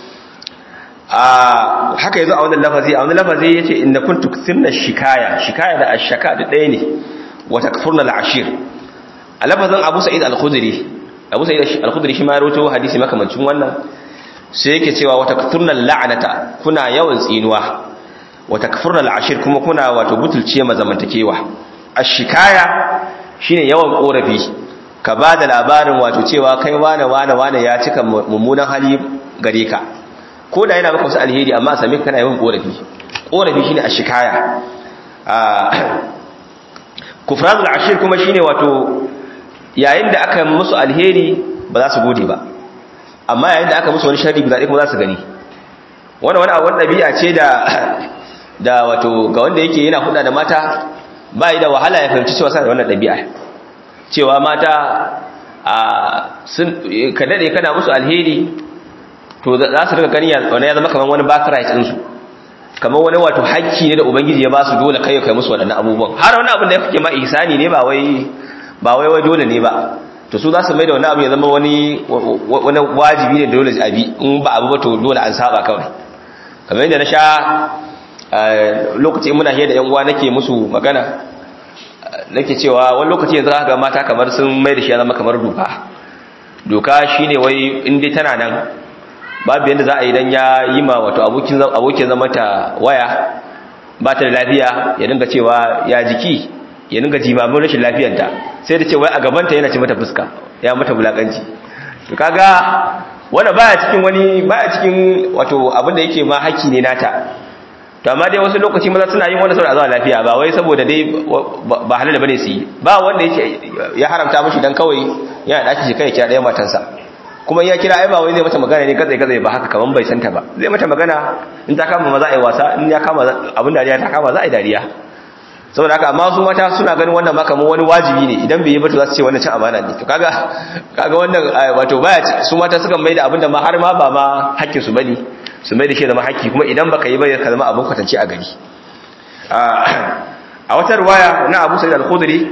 a haka yazo a wannan lafazi a wannan lafazi yace inna kuntum tukthirna shikaya shikaya da ashaka da ɗaya ne wa takfurna al'ashir a lafazin Abu Sa'id al-Khudri Abu Sa'id al-Khudri shi ma ya rawaito hadisi makamancin wannan sai yake cewa wa takfurna la'nata kuna yawan tsinuwa wa takfurna al'ashir kuma kuna wato butulce ma zamantakewa ashikaya shine yawan korafi ka ba da labarin wato cewa kai wane wane wane ya cika mummunan hali gare ka ko da yana maka wasu alheri amma a sami kana yawan korafi korafi shine ashikaya kufranul ashir kuma shine wato yayin da aka musu alheri ba za su gode ba amma yayin da aka musu wani sharri guda ɗaya kuma za su gani wannan wani abun ɗabi'a ce da da wato ga wanda yake yana huda da mata ba yi da wahala ya fahimci cewa sa da wannan ɗabi'a cewa mata a sun ka daɗe kana musu alheri to za su rika gani wani ya zama kamar wani birthright ɗinsu kamar wani wato hakki ne da ubangiji ya ba su dole kai kai musu waɗannan abubuwan har wani abin da ya fike ma ihsani ne ba wai ba wai wai dole ne ba to su za su mai da wani abu ya zama wani wani wajibi ne dole a bi in ba abu ba to dole an saba kawai kamar yadda na sha lokaci muna hiyar da yan uwa nake musu magana nake cewa wani lokaci yanzu ga mata kamar sun mai da shi ya zama kamar doka doka shine wai in dai tana nan babu yadda za a yi dan ya yi ma wato abokin abokin zama ta waya ba ta da lafiya ya dinga cewa ya jiki ya dinga jimamin rashin lafiyarta sai da ce wai a gabanta yana ci mata fuska ya mata bulakanci to kaga wanda baya cikin wani baya cikin wato abin da yake ma haƙƙi ne nata to amma dai wasu lokaci maza suna yin wanda saboda zuwa lafiya ba wai saboda dai ba halal bane su yi ba wanda yake ya haramta mishi dan kawai yana daki shi kai kira ɗaya matansa kuma ya kira ai ba wai zai mata magana ne katsai katsai ba haka kaman bai santa ba zai mata magana in ta kama maza ai wasa in ya kama abin dariya ta kama za a yi dariya saboda haka amma su mata suna ganin wannan ma kamar wani wajibi ne idan bai yi ba to za su ce wannan cin amana ne to kaga kaga wannan wato baya su mata sukan mai da abin da ma har ma ba ma hakkin su bane su mai da shi zama haƙƙi kuma idan baka yi ba ka zama abin kwatance a gari a wata ruwaya na abu sa'id al-khudri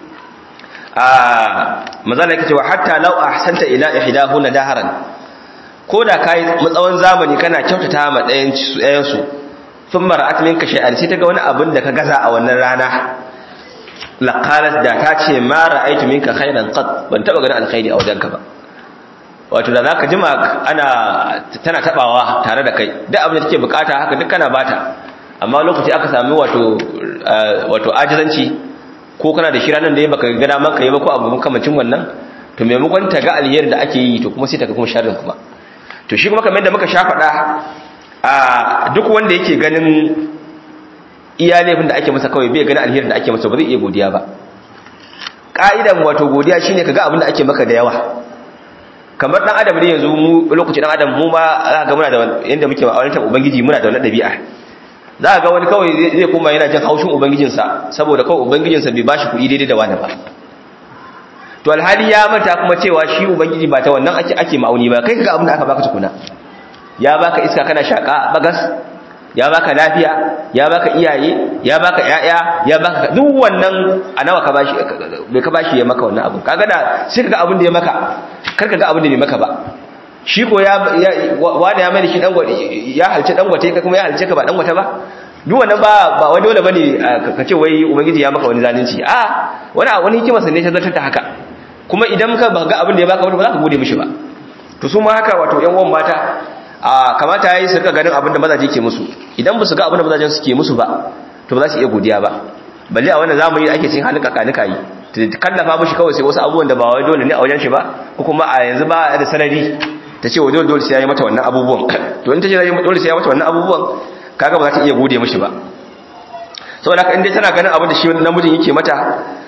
mazala yake cewa hatta law ahsanta ila ihdahuna daharan ko da kai matsawon zamani kana kyautata ma ɗayan ɗayan su thumma ra'at minka shay'an sai ta ga wani abin da ka gaza a wannan rana laqalat da ta ce ma ra'aytu minka khairan qat ban taba ganin alkhairi a wajenka ba wato da zaka jima ana tana tabawa tare da kai duk abin da take bukata haka duk kana bata amma lokaci aka sami wato wato ajizanci ko kana da shiranan da ya baka ga daman kai ba ko abu makamancin wannan to maimakon ta ga alheri da ake yi to kuma sai ta ga kuma sharrin kuma to shi kuma kamar yadda muka sha faɗa a duk wanda yake ganin iya laifin da ake masa kawai bai ganin alherin da ake masa ba zai iya godiya ba ka'idan wato godiya shine kaga abin da ake maka da yawa kamar dan adam ne yanzu mu lokacin dan adam mu ma za ga muna da yanda muke ma'auratar ubangiji muna da wannan dabi'a za ga wani kawai zai koma yana jin haushin ubangijinsa saboda kawai ubangijinsa bai bashi kuɗi daidai da wani ba to alhali ya manta kuma cewa shi ubangiji ba ta wannan ake ake ma'auni ba kai kaga abin da aka baka tukuna ya baka iska kana shaka bagas ya baka lafiya ya baka iyaye ya baka yaya ya baka duk wannan a nawa ka bashi bai ka bashi ya maka wannan abu kaga da sai kaga abin da ya maka kar kaga abin da bai maka ba shi ko ya wani ya mai shi dangwate ya halce dangwate ka kuma ya halce ka ba dangwate ba duk wannan ba ba wai dole bane ka ce wai ubangiji ya maka wani zalunci a wani wani hikima sanne ta zartar da haka kuma idan ka ba ga abin da ya baka ba za ka gode mishi ba to su ma haka wato yan uwan mata a kamata yayi su rika ganin abin da mazaje ke musu idan ba su ga abin da mazajen su ke musu ba to ba za su iya godiya ba balle a wannan zamani ake cin halin kakanika yi kallafa mishi kawai sai wasu abubuwan da ba wai dole ne a wajen shi ba ko kuma a yanzu ba da sanadi ta ce wa dole dole sai ya yi mata wannan abubuwan to in ta ce dole sai ya mata wannan abubuwan kaga ba za ta iya gode mishi ba saboda haka inda tana ganin abin da shi namijin yake mata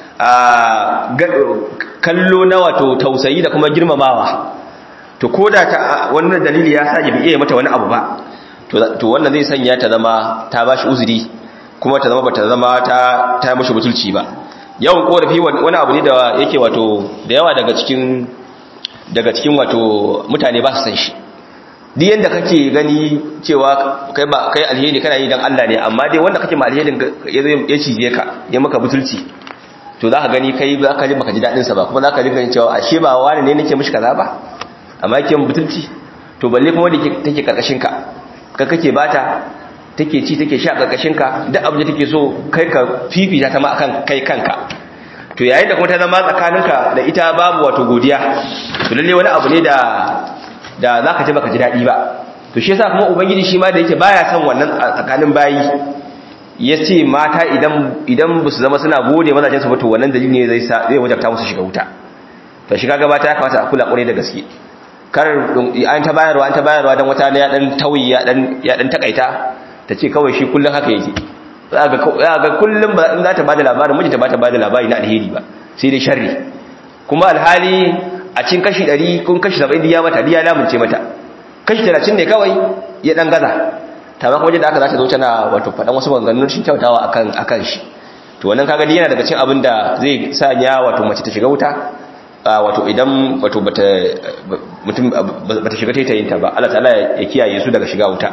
a kallo na wato tausayi da kuma girmamawa to koda ta wannan dalili ya sa bai iya mata wani abu ba to wannan zai sanya ta zama ta bashi uzuri kuma ta zama bata zama ta ta mishi butulci ba yawan korafi wani abu ne da yake wato da yawa daga cikin daga cikin wato mutane ba su san shi duk yanda kake gani cewa kai ba kai alheri kana yi dan Allah ne amma dai wanda kake ma alherin ya cije ka ya maka butulci to za ka gani kai za ka ji baka ji dadin sa ba kuma za ka ji ganin cewa ashe ba wani ne nake mishi kaza ba amma yake butulci to balle kuma wanda take karkashin ka ka kake bata take ci take sha karkashin ka duk abin da take so kai ka fifita ta ma akan kai kanka to yayin da kuma ta zama tsakaninka da ita babu wato godiya to lalle wani abu ne da da zaka ji baka ji dadi ba to shi yasa kuma ubangiji shi ma da yake baya son wannan tsakanin bayi yace mata idan idan ba su zama suna gode mazajen su ba to wannan dalili ne zai sa zai wajabta musu shiga wuta to shiga gaba ta kamata a kula kwarai da gaske kar an ta bayarwa an ta bayarwa dan wata ne ya dan tauyi ya dan ya dan takaita ta ce kawai shi kullun haka yake za ga kullum ba in za ta bada labarin mijinta ba ta bada labari na alheri ba sai dai sharri kuma alhali a cikin kashi 100 kun kashi 70 ya mata diya lamunce mata kashi 30 ne kawai ya dan gaza ta ba kuma da aka za ta zo tana wato faɗan wasu maganganun shi kyautawa akan akan shi to wannan kaga yana daga cikin abin da zai sa ya wato mace ta shiga wuta wato idan wato bata mutum bata shiga taitayin ta ba Allah ta'ala ya kiyaye su daga shiga wuta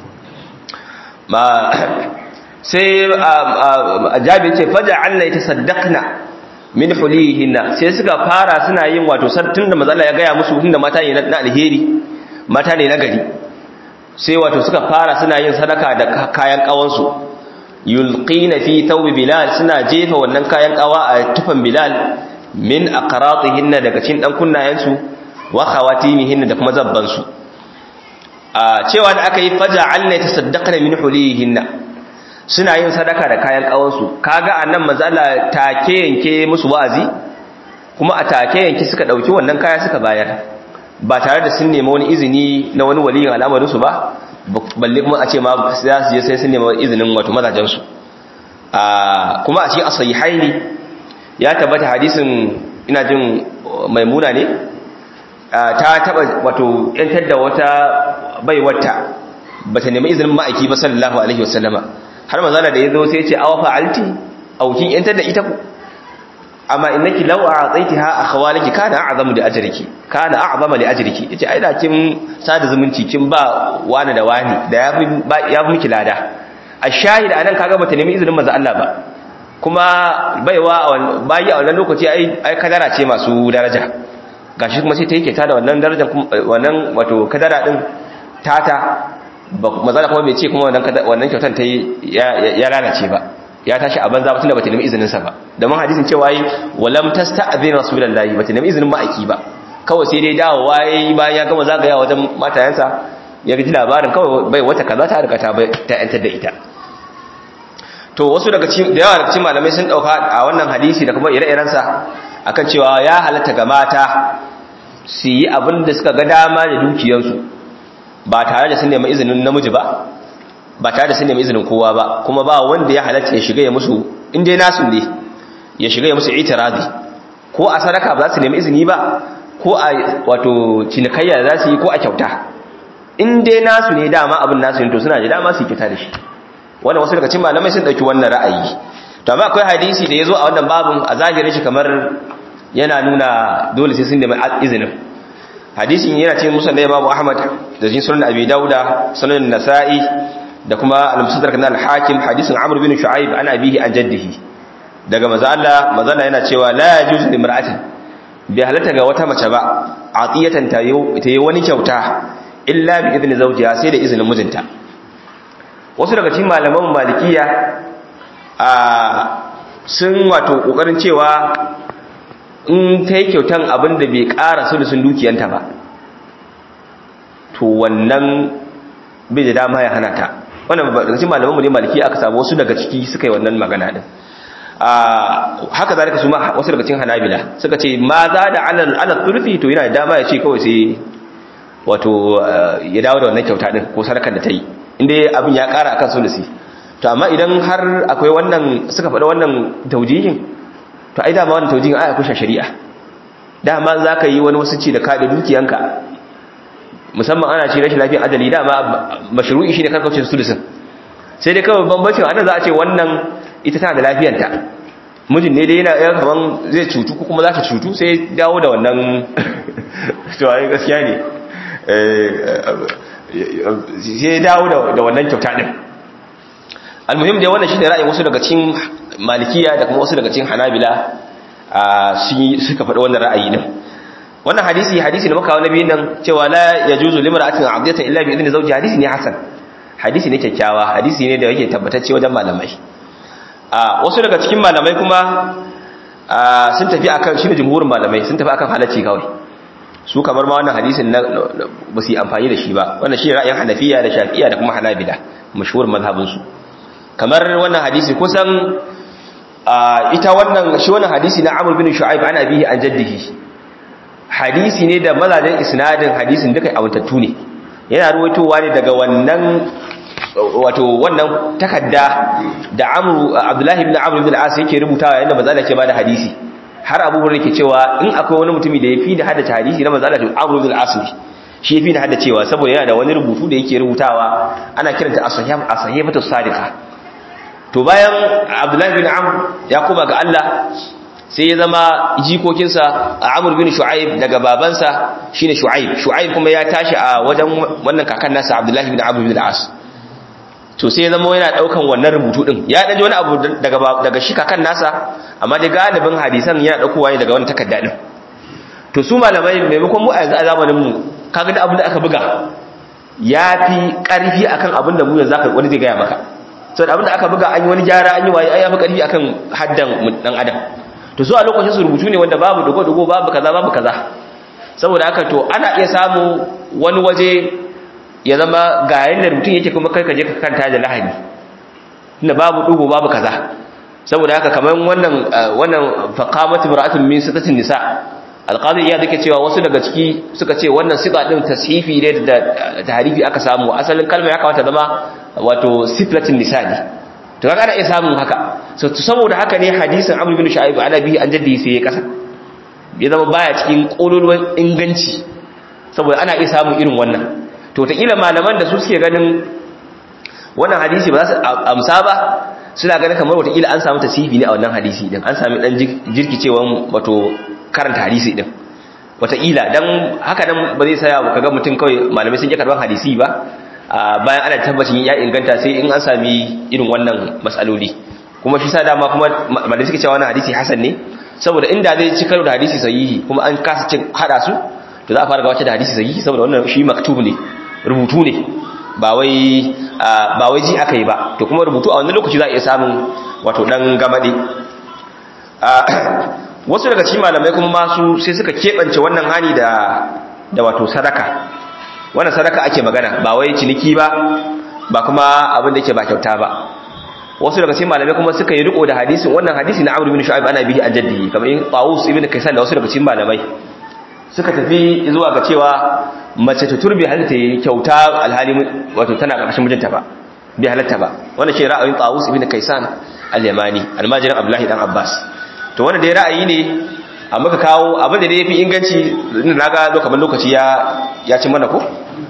ma sai jabi ce faja Allah ya tasaddaqna min hulihinna sai suka fara suna yin wato tunda mazalla ya gaya musu tunda mata ne na alheri mata ne na gari sai wato suka fara suna yin sadaka da kayan kawansu yulqina fi thawb bilal suna jefa wannan kayan kawa a tufan bilal min aqratihinna daga cikin dan kunnayensu wa khawatimihinna da kuma zabbansu a cewa da aka yi faja Allah ya tasaddaqna min hulihinna suna yin sadaka da kayan kawansu kaga annan mazala take yanke musu wa'azi kuma a take yanke suka dauki wannan kaya suka bayar ba tare da sun nemi wani izini na wani waliyin al'amarin su ba balle kuma a ce ma za su je sai sun nemi izinin wato mazajen su a kuma a cikin as-sahihaini ya tabbata hadisin ina jin maimuna ne ta taba wato yantar da wata baiwata bata nemi izinin ma'aiki ba sallallahu alaihi wasallama har manzala da yazo sai ya ce awa fa'alti aukin yantar da ita ku amma innaki law a'taytaha akhwaliki kana a'zamu li ajriki kana a'zama li ajriki yace ai da kin sada zumunci kin ba wani da wani da yafi yafi miki lada ashahid anan kaga bata nemi izinin manzo Allah ba kuma baiwa bayi a wannan lokaci ai ai kadara ce masu daraja gashi kuma sai ta yake ta da wannan darajar wannan wato kadara din tata mazala kuma bai ce kuma wannan kyautan ta ya lalace ba ya tashi a banza ba tunda bata nemi izinin sa ba domin hadisin cewa yi walam tasta'zin rasulullahi bata nemi izinin ma'aiki ba kawai sai dai dawo waye bayan ya gama zagaya wajen matayansa ya ji labarin kawai bai wata kaza ta riga ta ta yantar da ita to wasu daga cikin da yawa daga cikin malamai sun dauka a wannan hadisi da kuma ire-iren sa akan cewa ya halatta ga mata su yi abin da suka ga dama da dukiyarsu ba tare da sun nemi izinin namiji ba ba tare da sun nemi izinin kowa ba kuma ba wanda ya halatta ya shiga ya musu in dai nasu ne ya shiga ya musu itirazi ko a sadaka ba za su nemi izini ba ko a wato cinikayya za su yi ko a kyauta in dai nasu ne dama abin nasu ne to suna da dama su yi kyauta da shi wannan wasu daga cikin malamai sun dauki wannan ra'ayi to amma akwai hadisi da yazo a wannan babun a zahirin shi kamar yana nuna dole sai sun nemi izinin hadisin yana cikin musnad Imam Ahmad da cikin sunan Abi Dauda sunan Nasa'i da kuma al-Mustadrak na al-Hakim hadisin Amr bin Shu'aib ana bihi an jaddihi daga manzo Allah manzo Allah yana cewa la yajuzu limra'atin bi halatta ga wata mace ba atiyatan ta yi wani kyauta illa bi idni zawjiha sai da izinin mijinta wasu daga cikin malaman malikiya a sun wato kokarin cewa in ta yi kyautan abin da bai ƙara sulusun dukiyanta ba to wannan bai da dama ya hana ta wannan daga cikin malaman mu ne maliki aka samu wasu daga ciki suka yi wannan magana din haka zalika su ma wasu daga cikin hanabila suka ce ma za da alal alal turfi to yana da dama ya ce kawai sai wato ya dawo da wannan kyauta din ko sadakar da ta yi inda abin ya ƙara akan sulusi to amma idan har akwai wannan suka faɗa wannan taujihin to ai dama wannan taujihin ai akwai shari'a dama za ka yi wani wasu ci da kaɗe dukiyanka musamman ana ce rashin lafiyar ajali dama mashru'i shi ne karkaucin sulusin sai dai kawai bambancin ana za a ce wannan ita tana da lafiyanta mijin ne dai yana yan kaman zai cutu ko kuma za ta cutu sai dawo da wannan to ai gaskiya ne sai dawo da wannan kyauta din almuhim dai wannan shine ra'ayin wasu daga cikin malikiya da kuma wasu daga cikin hanabila suka faɗi wannan ra'ayi din wannan hadisi hadisi da muka kawo nabiyin nan cewa la yajuzu limra'atin 'adiyatan illa bi idni zawji hadisi ne hasan hadisi ne kyakkyawa hadisi ne da yake tabbatacce wajen malamai a wasu daga cikin malamai kuma sun tafi akan shi da jumhurin malamai sun tafi akan halacci kawai su kamar ma wannan hadisin na ba su yi amfani da shi ba wannan shi ra'ayin hanafiya da shafi'iya da kuma hanabila mashhur mazhabin su kamar wannan hadisi kusan ita wannan shi wannan hadisi na Amr bin Shu'aib ana bihi an jaddihi hadisi ne da mazajen isnadin hadisin duka awantattu ne yana ruwaitowa ne daga wannan wato wannan takadda da Amr Abdullahi ibn Amr ibn al-As yake rubutawa yanda manzo Allah ke bada hadisi har Abu Hurairah yake cewa in akwai wani mutumi da yafi da haddace hadisi na manzo Allah Amr ibn al-As ne shi yafi da haddacewa saboda yana da wani rubutu da yake rubutawa ana kiranta as-sahih as-sahihatu sadiqah to bayan Abdullahi ibn Amr ya koma ga Allah sai ya zama jikokinsa a Amr bin Shu'aib daga babansa shine Shu'aib Shu'aib kuma ya tashi a wajen wannan kakan nasa Abdullahi bin Amr bin al-As to sai ya zama yana daukan wannan rubutu din ya daji wani abu daga daga shi kakan nasa amma da galibin hadisan yana daukowa ne daga wannan takarda din to su malamai maimakon mu a yanzu a zamanin mu kaga da abin da aka buga yafi karfi akan abin da mu yanzu aka wani zai gaya maka saboda abin da aka buga an yi wani gyara an yi waye ai yafi karfi akan haddan dan adam to su a lokacin su rubutu ne wanda babu dogo-dogo babu kaza babu kaza saboda haka to ana iya samu wani waje ya zama ga yanda rubutun yake kuma kai ka je ka kanta da lahani tunda babu dogo babu kaza saboda haka kamar wannan wannan faqamatu mar'atun min sitatin nisa alqadi ya dake cewa wasu daga ciki suka ce wannan siga din tashifi ne da tahrifi aka samu asalin kalmar ya kamata zama wato siflatin nisa ne to kaga ana iya samun haka so saboda haka ne hadisin Amr bin Shu'aib ana bihi an jaddi sai ya kasa ya zama baya cikin kololuwan inganci saboda ana iya samun irin wannan to ta kila malaman da su suke ganin wannan hadisi ba za su amsa ba suna ganin kamar wata kila an samu tasibi ne a wannan hadisi din an sami dan jirkicewan wato karanta hadisi din wata kila dan haka nan ba zai saya kaga mutum kawai malamai sun ji karban hadisi ba bayan ana tabbacin ya inganta sai in an sami irin wannan matsaloli kuma shi sa dama kuma malamai suke cewa wannan hadisi hasan ne saboda inda zai ci karo da hadisi sahihi kuma an kasa cin hada su to za a fara gabatar da hadisi sahihi saboda wannan shi maktub ne rubutu ne ba wai ba wai ji aka yi ba to kuma rubutu a wannan lokaci za a iya samun wato dan gamade wasu daga cikin malamai kuma masu sai suka keɓance wannan hani da da wato sadaka wannan sadaka ake magana ba wai ciniki ba ba kuma abin da yake ba kyauta ba wasu daga cikin malamai kuma suka yi riko da hadisin wannan hadisi na Amr bin Shu'aib ana bihi an jaddi kamar in Tawus ibn Kaysan da wasu daga cikin malamai suka tafi zuwa ga cewa mace ta turbi halitta yi kyauta alhali wato tana ƙarshen mijinta ba bai halatta ba wannan shi ra'ayin Tawus ibn Kaysan al-Yamani almajirin Abdullahi dan Abbas to wannan dai ra'ayi ne amma ka kawo abin da dai yafi inganci na ga kamar lokaci ya ya ci mana ko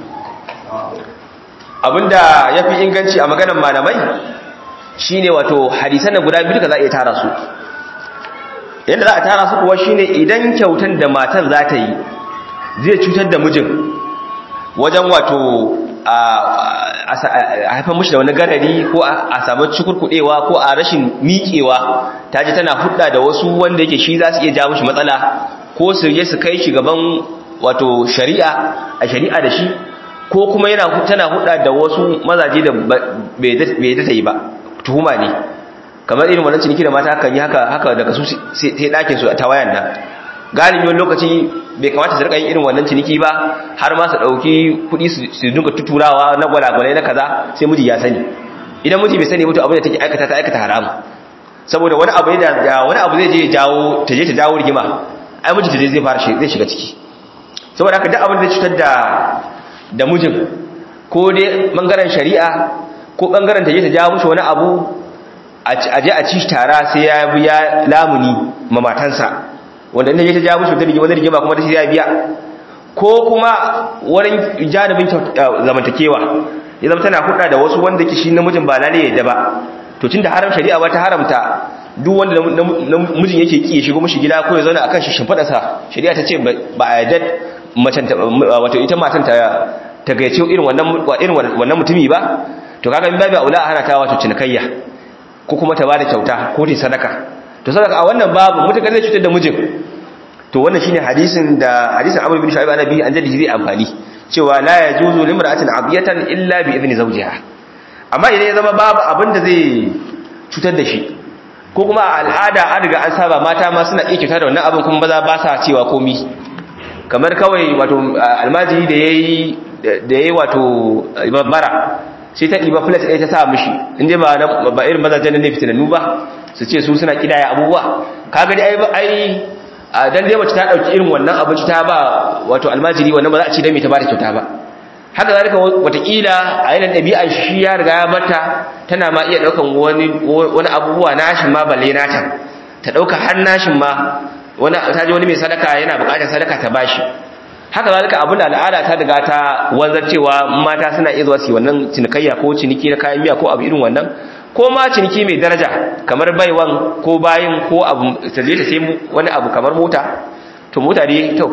abinda yafi inganci a maganar malamai shine wato hadisan da guda biyu da za a iya tara su yadda za a tara su kuwa shine idan kyautan da matan za ta yi zai cutar da mijin wajen wato a haifar mushi da wani garari ko a samu cikurkudewa ko a rashin miƙewa ta ji tana hudda da wasu wanda yake shi za su iya ja mushi matsala ko su je su kai shi gaban wato shari'a a shari'a da shi ko kuma yana tana hudda da wasu mazaje da bai da ta yi ba tuhuma ne kamar irin wannan ciniki da mata kan yi haka haka daga su sai ɗakin su ta wayan nan galibi wani lokaci bai kamata su rika yin irin wannan ciniki ba har ma su dauki kuɗi su dinga tuturawa na gwalagwalai na kaza sai miji ya sani idan miji bai sani mutu abin da take aikata ta aikata haramu saboda wani abu da wani abu zai je jawo ta je ta jawo rigima ai miji ta zai fara zai shiga ciki saboda haka duk abin da cutar da da mijin ko dai bangaren shari'a ko bangaren ta je ta jawo mishi wani abu a je a ci tara sai ya biya lamuni ma matansa wanda inda je ta jawo mishi wani rigima kuma da sai ya biya ko kuma wurin janibin zamantakewa ya zama tana hudda da wasu wanda ke shi namijin ba lalle yadda ba to tunda haram shari'a ba ta haramta duk wanda namijin yake ki ya shigo mishi gida ko ya zauna akan shi shimfida sa shari'a ta ce ba a yadda macen wato ita matan ta ta gaice irin wannan irin wannan mutumi ba to kaga in babu aula hana ta wato cinikayya ko kuma ta bada kyauta ko ta sadaka to sadaka a wannan babu mutakar zai cutar da mijin to wannan shine hadisin da hadisin Abu bin Shu'aib annabi an jadi zai amfani cewa la yajuzu limra'atin abiyatan illa bi idni zawjiha amma idan ya zama babu abin da zai cutar da shi ko kuma a al'ada an riga an saba mata ma suna iya cutar da wannan abin kuma maza ba sa cewa komi kamar kawai wato almajiri da yayi da yayi wato bara sai ta ɗiba plate ɗaya ta sa mishi inda ba ba irin mazajen ne fitinannu ba su ce su suna kidaya abubuwa kaga dai ai ai dan dai mace ta dauki irin wannan abinci ta ba wato almajiri wannan ba za a ci da me ta ba da kyauta ba haka zalika watakila a yanar ɗabi'ar shi ya riga ya bata tana ma iya ɗaukan wani wani abubuwa nashin ma balle nata ta ɗauka har nashin ma wani ta ji wani mai sadaka yana buƙatar sadaka ta bashi haka zalika abin da al'ada ta riga ta wanzar cewa mata suna iya zuwa su wannan cinikayya ko ciniki na kayan miya ko abu irin wannan ko ma ciniki mai daraja kamar baiwan ko bayin ko abu ta je ta sai wani abu kamar mota to mota dai to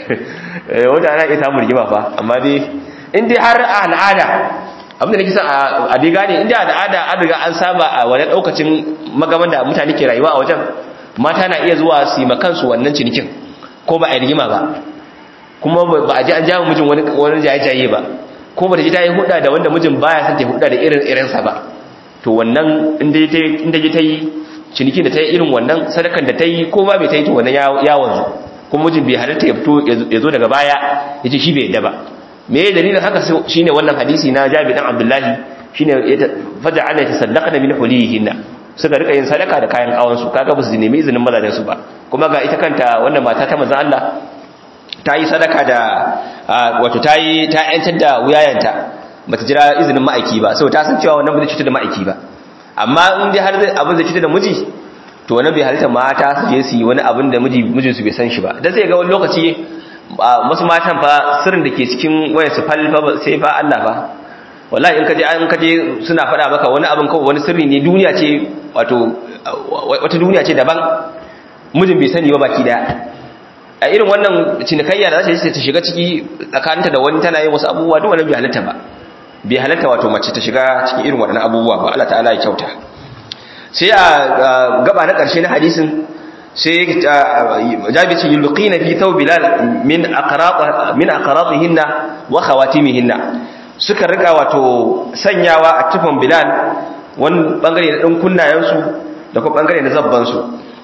mota na iya samun rigima fa amma dai in dai har a al'ada abin da nake son a dai gane in dai al'ada an riga an saba a wani daukacin magaman da mutane ke rayuwa a wajen mata na iya zuwa su yi makansu wannan cinikin ko ba a yi rigima ba kuma ba a ji an jawo mijin wani wani jaye-jaye ba ko ba ta ji ta yi hudda da wanda mijin baya son ta hudda da irin irinsa ba to wannan inda ji ta yi cinikin da ta yi irin wannan sadakan da ta yi ko ba bai ta yi to wannan ya wanzu kuma mijin bai halatta ya fito ya zo daga baya ya ce shi bai yadda ba me ya dalilin haka shine wannan hadisi na jabi dan abdullahi shine faja ana ta sadaka da min hulihinna suka rika yin sadaka da kayan kawansu kaga ba su nemi izinin mazajen su ba kuma ga ita kanta wannan mata ta manzon Allah ta yi sadaka da wato ta yi ta yantar da wuyayanta bata jira izinin ma'aiki ba saboda ta san cewa wannan ba zai cutar da ma'aiki ba amma in dai har zai abin zai cutar da miji to wannan bai halitta mata su je su yi wani abin da miji mijin su bai san shi ba dan sai ga wani lokaci wasu matan fa sirrin da ke cikin wayar su fal fa sai fa Allah ba wallahi in kaje an kaje suna faɗa maka wani abin kawai wani sirri ne duniya ce wato wata duniya ce daban mijin bai sani ba baki daya a irin wannan cinikayya da za ta shiga ciki tsakaninta da wani tana yin wasu abubuwa duk wannan bai halatta ba bai halatta wato mace ta shiga cikin irin waɗannan abubuwa ba Allah ta'ala ya kyauta sai a gaba na ƙarshe na hadisin sai jabi ce yulqina fi thawb bilal min aqraq min aqratihinna wa khawatimihinna suka rika wato sanyawa a tufan bilal wani bangare na dan kunnayen su da kuma bangare na zabban su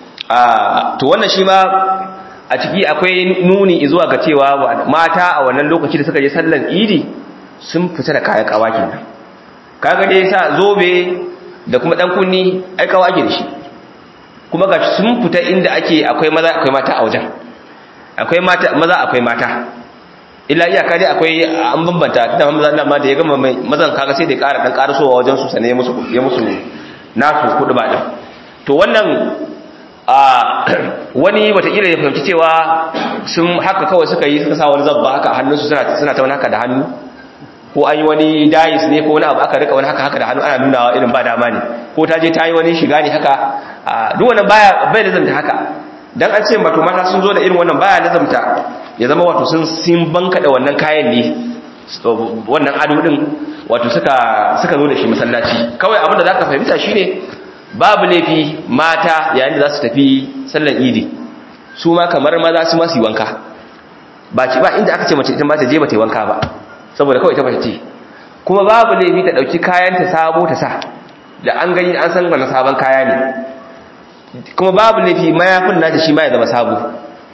to wannan shi ma a ciki akwai nuni zuwa ga cewa mata a wannan lokaci da suka je sallan idi sun fita da kayan kawa kenan kaga dai sa zobe da kuma dan kunni ai kawa ake da shi kuma ga sun fita inda ake akwai maza akwai mata a wajen akwai mata maza akwai mata illa iyaka dai akwai an bambanta tunda maza Allah ma da ya gama mai mazan kaga sai da ƙara dan ƙarasowa wajen su sane ya musu ya musu nasu kudu ba din to wannan a wani watakila ya fahimci cewa sun haka kawai suka yi suka sa wani zabba haka hannunsu suna suna ta wani haka da hannu ko an yi wani dais ne ko wani abu aka rika wani haka haka da hannu ana nunawa irin ba dama ne ko ta je ta yi wani shiga ne haka duk wannan baya bai lazamta haka dan an ce wato mata sun zo da irin wannan baya lazamta ya zama wato sun sun banka da wannan kayan ne wannan ado din wato suka suka zo da shi masallaci kawai abin da zaka fahimta shine babu laifi mata yayin da za su tafi sallan idi su ma kamar maza su ma su yi wanka ba ci ba inda aka ce mace ita ma ta je ba ta yi wanka ba saboda kawai ta mace ce kuma babu laifi ta dauki kayan ta sabo ta sa da an gani an san wannan sabon kaya ne kuma babu laifi mayafin nata shi ma ya zama sabo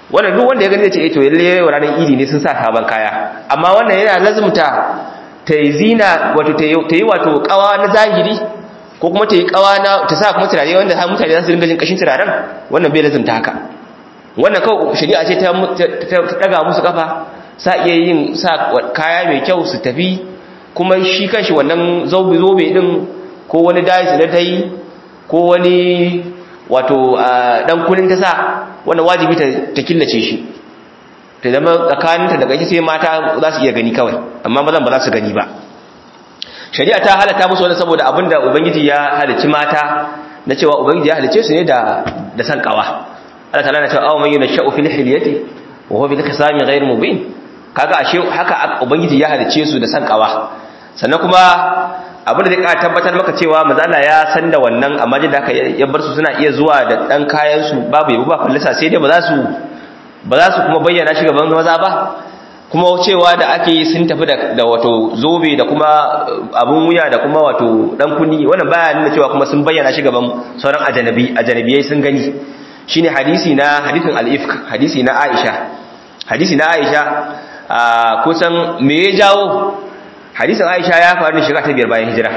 wannan duk wanda ya gani zai ce eh to lalle ranar idi ne sun sa sabon kaya amma wannan yana lazumta ta yi zina wato ta yi wato kawa na zahiri ko kuma ta yi kawa na ta sa kuma turare wanda har mutane za su dinga jin kashin turaren wannan bai lazumta haka wannan kawai shari'a ce ta daga musu kafa sa iya yin sa kaya mai kyau su tafi kuma shi kanshi wannan zobe zobe din ko wani dais da ta yi ko wani wato dan kunin ta sa wannan wajibi ta killace shi ta zama tsakaninta daga ita sai mata za su iya gani kawai amma mazan ba za su gani ba shari'a ta halatta musu wani saboda abinda ubangiji ya halicci mata na cewa ubangiji ya halicce su ne da da san kawa Allah ta'ala na cewa aw man yunashau fil hilyati wa huwa bil khisami ghayr mubin kaga ashe haka ubangiji ya halicce su da san kawa sannan kuma abin da zai ƙara tabbatar maka cewa mazala ya san da wannan amma jin da aka ya bar su suna iya zuwa da ɗan kayan su babu yabo ba fallasa sai dai ba za su ba za su kuma bayyana shi gaban maza ba kuma cewa da ake yi sun tafi da wato zobe da kuma abun wuya da kuma wato ɗan kunni wannan baya nuna cewa kuma sun bayyana shi gaban sauran ajanabi ajanabiyai sun gani shine hadisi na hadisin al-ifk hadisi na Aisha hadisi na Aisha kusan me ya jawo hadisin aisha ya faru ne shiga ta biyar bayan hijira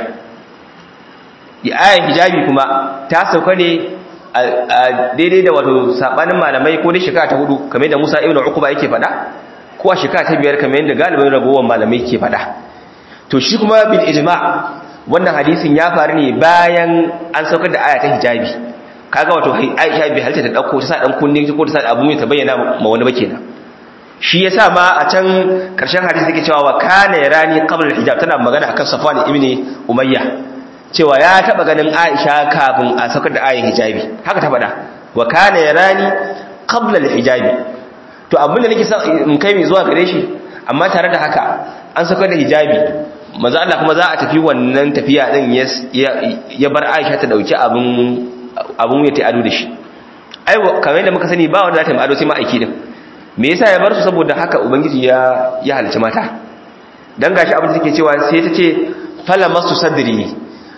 ayan hijabi kuma ta sauka ne a daidai da wato sabanin malamai ko ne shiga ta hudu kamar da musa ibn uquba yake faɗa ko a shiga ta biyar kamar yadda galibin ragowar malamai ke faɗa to shi kuma bil ijma wannan hadisin ya faru ne bayan an saukar da aya ta hijabi kaga wato aisha bi halitta ta dauko ta sa dan kunne ko ta sa abu mai ta bayyana ma wani ba kenan shi yasa ma a can karshen hadisi yake cewa wa kana yarani qabla al-hijab tana magana akan Safwan ibn Umayya cewa ya taba ganin Aisha kafin a saukar da ayin hijabi haka ta faɗa wa kana yarani qabla al-hijabi to abinda nake son in kai mai zuwa gare shi amma tare da haka an saukar da hijabi manzo Allah kuma za a tafi wannan tafiya din ya bar Aisha ta dauki abun abun ya ta ado da shi ai kamar yadda muka sani ba wanda za ta yi ado sai ma aiki din me yasa ya bar su saboda haka ubangiji ya ya halice mata dan gashi abin da take cewa sai ta ce fala masu sadri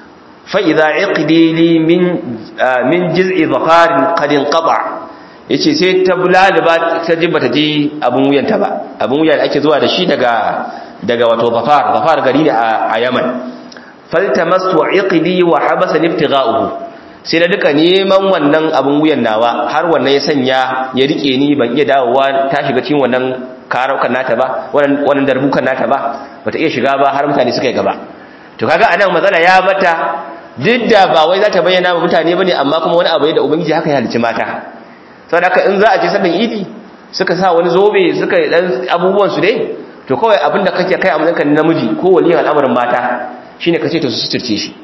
fa idza iqdi li min min jiz'i dhaqarin qad inqata yace sai ta bulaliba ta ji bata ji abun wuyanta ba abun wuya da ake zuwa da shi daga daga wato dhafar dhafar gari ne a Yaman faltamastu iqdi wa habasa ibtigha'uhu sai da duka neman wannan abin wuyan nawa har wannan ya sanya ya rike ni ban iya dawowa ta shiga cikin wannan karaukan nata ba wannan darbukan nata ba bata iya shiga ba har mutane suka yi gaba to kaga anan matsala ya mata duk da ba wai za ta bayyana wa mutane bane amma kuma wani abu ne da ubangiji haka ya halicci mata saboda haka in za a je sallan idi suka sa wani zobe suka yi dan abubuwan su dai to kawai abin da kake kai a matsayin namiji ko waliyin al'amarin mata shine kace to su suturce shi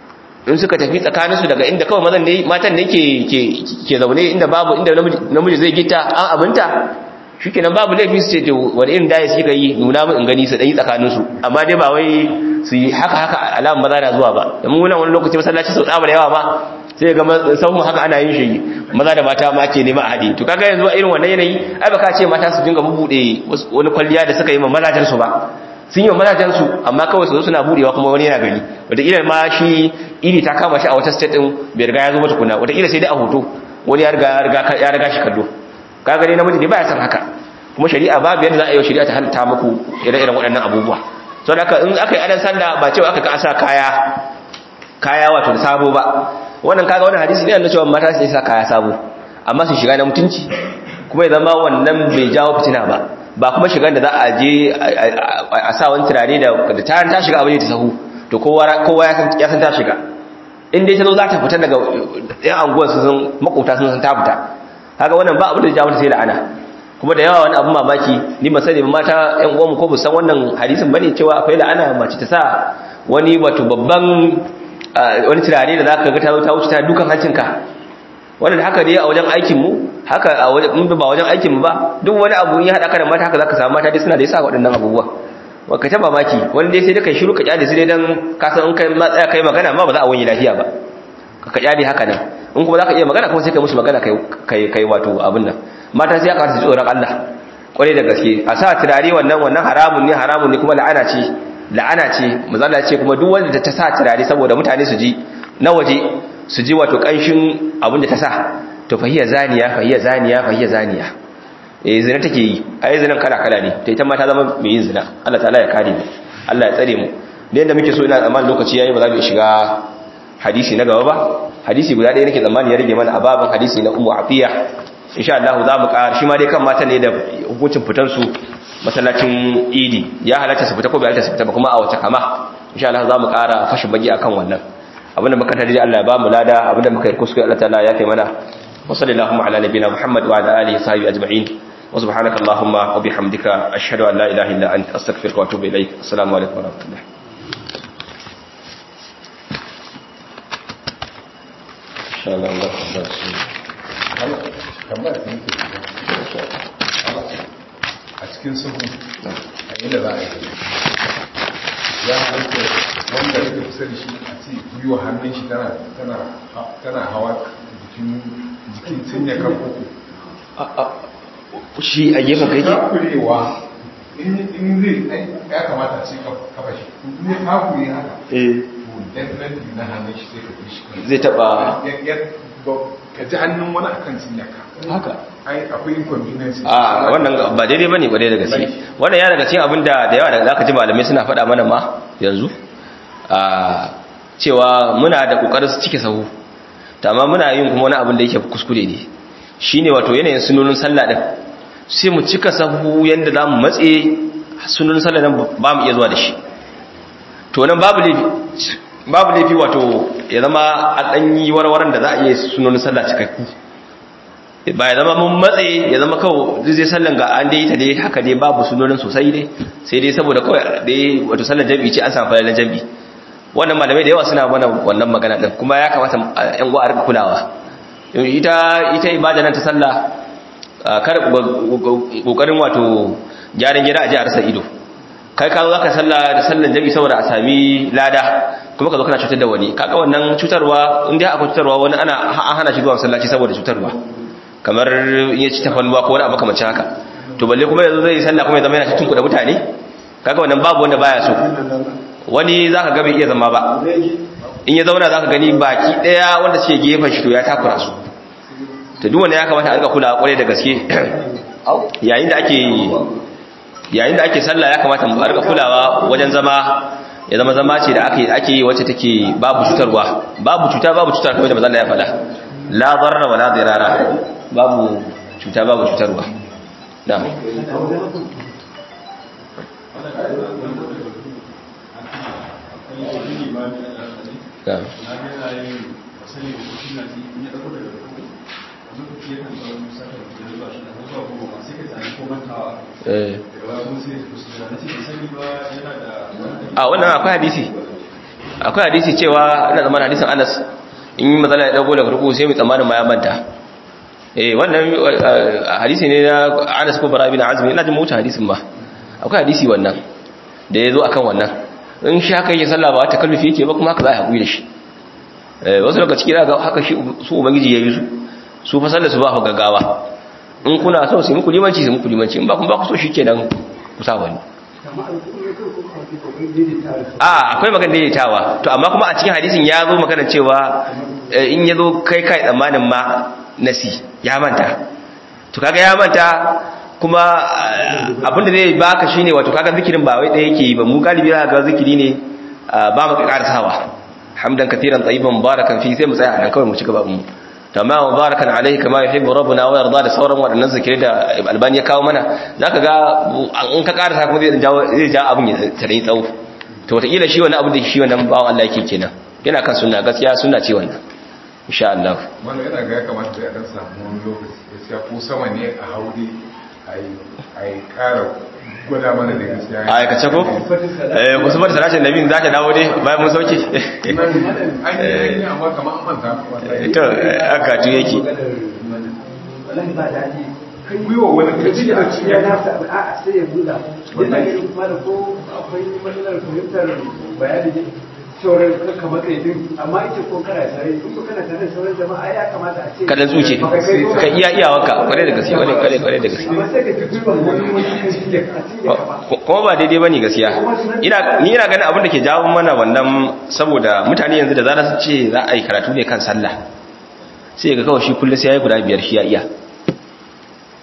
in suka tafi tsakaninsu daga inda kawai mazan ne matan ne ke zaune inda babu inda namiji zai gita an abinta shikenan babu laifi su ce to wani irin daya suka yi nuna mu in gani su dan tsakaninsu amma dai ba wai su yi haka haka alamun maza na zuwa ba da mun wani lokaci masallaci sau tsabar yawa ba sai ga sauhun haka ana yin shi maza da mata ma ke nema a haɗe to kaga yanzu irin wannan yanayi ai baka ce mata su dinga bubuɗe wani kwalliya da suka yi ma mazajen su ba sun yi wa mazajensu amma kawai su zo suna budewa kuma wani yana gani wataƙila ma shi iri ta kama shi a wata state ɗin bai riga ya zo mata kuna wataƙila sai dai a hoto wani ya riga shi kallo ka gani namiji ne ba ya san haka kuma shari'a babu yadda za a yi wa shari'a ta halitta muku ire-iren waɗannan abubuwa sau da in aka yi adan sanda ba cewa aka asa kaya kaya wato da sabo ba wannan kaga wannan hadisi ne na cewa mata su sa kaya sabo amma su shiga na mutunci kuma ya zama wannan bai jawo fitina ba ba kuma shigar da za a je a sa wani turare da ta ta shiga abin da ta sahu to kowa ya san ta shiga in dai ta zo za ta fita daga yan anguwar su sun makota sun san ta fita haka wannan ba abin da ja mata sai la'ana kuma da yawa wani abin mamaki ni ba sani mata yan uwanmu ko bu san wannan hadisin bane cewa akwai la'ana mace ta sa wani wato babban wani turare da zaka ga ta ta wuce ta dukan hancinka wannan da haka dai a wajen aikin mu haka a wajen ba wajen aikin mu ba duk wani abu ya hada ka da mata haka zaka samu mata dai suna da yasa waɗannan abubuwa wa ka taba maki wani dai sai dai kai shiru ka kyale su dai dan ka san in kai ma tsaya kai magana ma ba za a wani lafiya ba ka ka kyale haka nan in kuma zaka iya magana kuma sai kai musu magana kai kai kai wato abin nan mata sai aka su tsoron Allah kwarai da gaske a sa turare wannan wannan haramun ne haramun ne kuma la'ana ce la'ana ce mazalla ce kuma duk wanda ta sa turare saboda mutane su ji na waje su ji wato kanshin abin da ta sa to fahiya zaniya fahiya zaniya fahiya zaniya eh zina take yi ai zinan kala kala ne ta ita ma ta zama mai yin zina Allah ta'ala ya kare mu Allah ya tsare mu da yanda muke so ina tsammanin lokaci yayi ba za mu shiga hadisi na gaba ba hadisi guda ɗaya nake tsammani ya rage mana ababan hadisi na ummu afiya insha Allah za mu ƙara shi ma dai kan mata ne da hukuncin fitar su masallacin idi ya halatta su fita ko bai halatta su fita ba kuma a wace kama insha Allah za mu ƙara fashin baki akan wannan abinda muka tare Allah ya ba mu lada abinda muka yi kuskure Allah ta'ala ya kai mana wa sallallahu ala nabiyina Muhammad wa ala alihi sahbihi ajma'in wa subhanaka allahumma wa bihamdika ashhadu an la ilaha illa anta astaghfiruka wa atubu ilaik assalamu alaikum wa rahmatullahi insha Allah Allah kamar da yake a cikin suhu a inda za a yi ya halitta wanda yake kusa da shi a ce gwiwa hannun shi tana hawa jikin jikin cinya kan uku shi a gefen kai ke takurewa in zai ya kamata a ce kafa shi in ya takure haka eh to definitely na hannun shi sai ka fi shi kan zai taba ka ji hannun wani akan cinya ka haka ai akwai inconvenience a wannan ba daidai bane ba daidai da gaske wannan ya daga cikin abin da da yawa da zaka ji malamai suna faɗa mana ma yanzu a cewa muna da kokarin su cike sahu amma muna yin kuma wani abin da yake kuskure ne shine wato yanayin sunonin sallah din sai mu cika sahu yanda zamu matse sunonin sallah nan ba mu iya zuwa da shi to nan babu laifi babu laifi wato ya zama an dan yi warwaran da za a iya sunonin sallah cikakku ba ya zama mun matse ya zama kawo zai sallan ga an dai ta dai haka dai babu sunonin sosai dai sai dai saboda kawai dai wato sallan jami'i ce an samu falalan jami'i wannan malamai da yawa suna mana wannan magana din kuma ya kamata yan uwa a rika kulawa ita ita ibada nan ta sallah kar kokarin wato gyaran gida a ji a rasa ido kai ka zo zaka sallah da sallan jami'i saboda a sami lada kuma ka zo kana cutar da wani kaga wannan cutarwa in dai akwai cutarwa wani ana an hana shi zuwa masallaci saboda cutarwa kamar ya ci tafalwa ko wani abu kamar haka to balle kuma yanzu zai sallah kuma ya zama yana cikin kuɗa mutane kaga wannan babu wanda baya so wani zaka ga bai iya zama ba in ya zauna zaka gani baki daya wanda suke gefen shi to ya takura su to duk wanda ya kamata a rika kula kwarai da gaske yayin da ake yayin da ake sallah ya kamata mu rika kulawa wajen zama ya zama zama ce da ake ake yi wacce take babu cutarwa babu cuta babu cutar kamar da manzon ya faɗa la darra wala dirara babu cuta babu cutarwa na'am na'am a wannan akwai hadisi akwai hadisi cewa ina zamanin hadisin anas in yi matsala ya dago daga ruku sai mai tsammanin ma ya manta eh wannan hadisi ne na anas ko bara bin azmi ina jin mota hadisin ba akwai hadisi wannan da ya zo akan wannan in shi haka yake sallah ba ta kallufi yake ba kuma haka za a haƙuri da shi wasu daga ciki ga haka shi su ubangiji ya yi su su fa sallar su ba ku gaggawa in kuna so su muku limanci su muku limanci in ba kun ba ku so shikenan ku sa wani a akwai magana daidaitawa to amma kuma a cikin hadisin ya zo magana cewa in ya zo kai kai tsammanin ma nasi ya manta to kaga ya manta kuma abinda zai baka shine wato kaga zikirin ba wai ɗaya yake yi ba mu galibi za ga zikiri ne ba mu karasawa hamdan kathiran tayyiban mubarakan fi sai mu tsaya nan kawai mu ci gaba mu tamam mubarakan alaihi kama yuhibbu rabbuna wa yarda da sauran waɗannan zikirai da albani ya kawo mana zaka ga in ka karasa kuma zai jawo zai ja abun ya tare tsawo to wataƙila shi wannan abin da shi wannan bawan Allah yake kenan yana kan sunna gaskiya sunna ce wannan insha Allah wannan yana ga ya kamata ya dan samu wani lokaci gaskiya ko sama ne a haure ai ai ƙara gwada mana da gaskiya a aikace ko eh wasu bada salatin nabi za ta dawo dai bayan mun sauke an yi amma kamar an manta to aka tu yake gwiwa wani kaji da ya nasa a sai ya buɗa yana ganin kuma da ko akwai matsalar fahimtar bayani ne sauran kamar kai din amma ita ko kana tare in ko kana tare da sauran jama'a ya kamata a ce ka dan tsuke ka iya iyawarka kware da gaske kware kware kware da gaske amma sai ka tafi ban wani wani kan shi da a cikin gaba kuma ba daidai bane gaskiya ina ni ina ganin abin da ke jawo mana wannan saboda mutane yanzu da zarar su ce za a yi karatu ne kan sallah sai ga kawai shi kullum sai ya yi guda biyar shi ya iya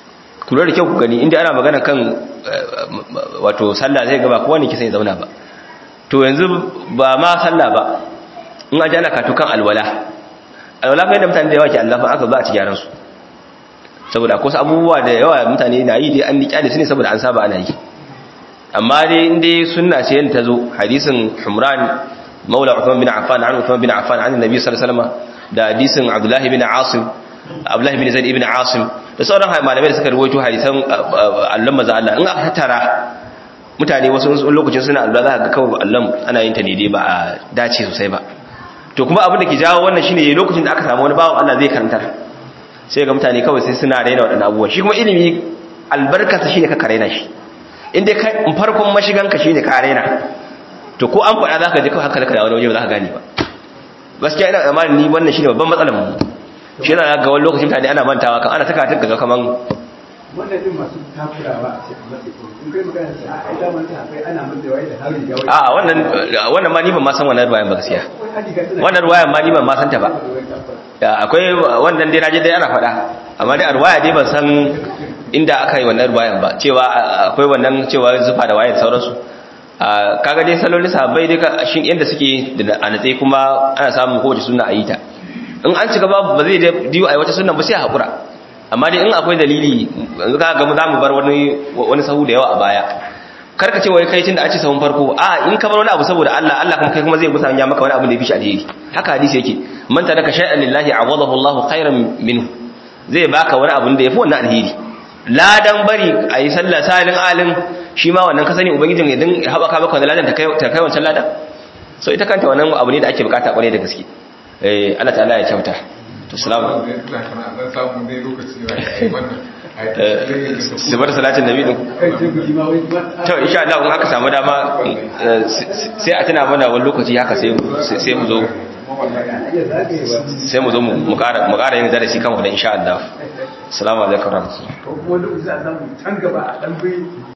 ku lura da kyau ku gani inda ana magana kan wato sallah zai ga ba kowa ne ke sai zauna ba to yanzu ba ma sallah ba in aji ana katu kan alwala alwala fa yadda mutane da yawa ke allafa aka ba a ci gyaran su saboda akwai wasu abubuwa da yawa mutane na yi dai an niƙya da su ne saboda an saba ana yi amma dai in dai sunna ce yadda ta zo hadisin humran maula uthman bin affan an uthman bin affan an annabi sallallahu alaihi wasallam da hadisin abdullah bin asim abdullah bin zaid ibn asim da sauran malamai da suka rawaito hadisan Allah maza Allah in aka tattara mutane wasu lokacin suna Allah za ka ga kawai Allah ana yin ta ne dai ba a dace sosai ba to kuma abin da ke jawo wannan shine lokacin da aka samu wani bawan Allah zai karantar sai ga mutane kawai sai suna raina waɗannan abubuwan shi kuma ilimi albarkarsa shine ka karaina shi in dai kai farkon mashiganka shine ka raina to ko an faɗa zaka ji kawai haka da wani waje ba za ka gane ba gaskiya ina tsammanin ni wannan shine babban matsalar mu shi yana ga wani lokacin mutane ana mantawa kan ana saka tunka ga kaman wannan din masu takurawa a cikin matsayi in kai magana sai a ida man ta akwai ana mun da wai da hari ga wai a wannan wannan ma ni ban ma san wannan ruwayan ba gaskiya wannan ruwayan ma ni ban ma san ta ba akwai wannan dai naje dai ana faɗa amma dai a ruwaya dai ban san inda aka yi wannan ruwayan ba cewa akwai wannan cewa zufa da waye da sauransu kaga dai salolin sahabbai dai shin yanda suke da anatsai kuma ana samun kowace sunna a yi ta in an ci gaba ba zai diyo a wata sunna ba sai a haƙura amma dai in akwai dalili yanzu ka ga za mu bar wani wani sahu da yawa a baya karka ce wai kai tun da a ce sahun farko a in ka bar wani abu saboda Allah Allah kuma kai kuma zai musanya maka wani abu da ya fi shi alheri haka hadisi yake man taraka shay'an lillahi awadahu Allahu khairan minhu zai baka wani abu da yafi wannan alheri ladan bari ayi sallah salin alin shi ma wannan ka sani ubangijin idan ya haɓaka maka wannan ladan ta kai ta kai wancan ladan so ita kanta wannan abu ne da ake bukata kwarai da gaske eh Allah ta'ala ya kyauta to salamu sibar salatin nabi din to insha Allah in aka samu dama sai a tuna mana wani lokaci haka sai sai mu zo sai mu zo mu ƙara mu ƙara yin darasi kan wannan insha Allah assalamu alaikum warahmatullahi ko kuma duk za a samu can gaba a dan bi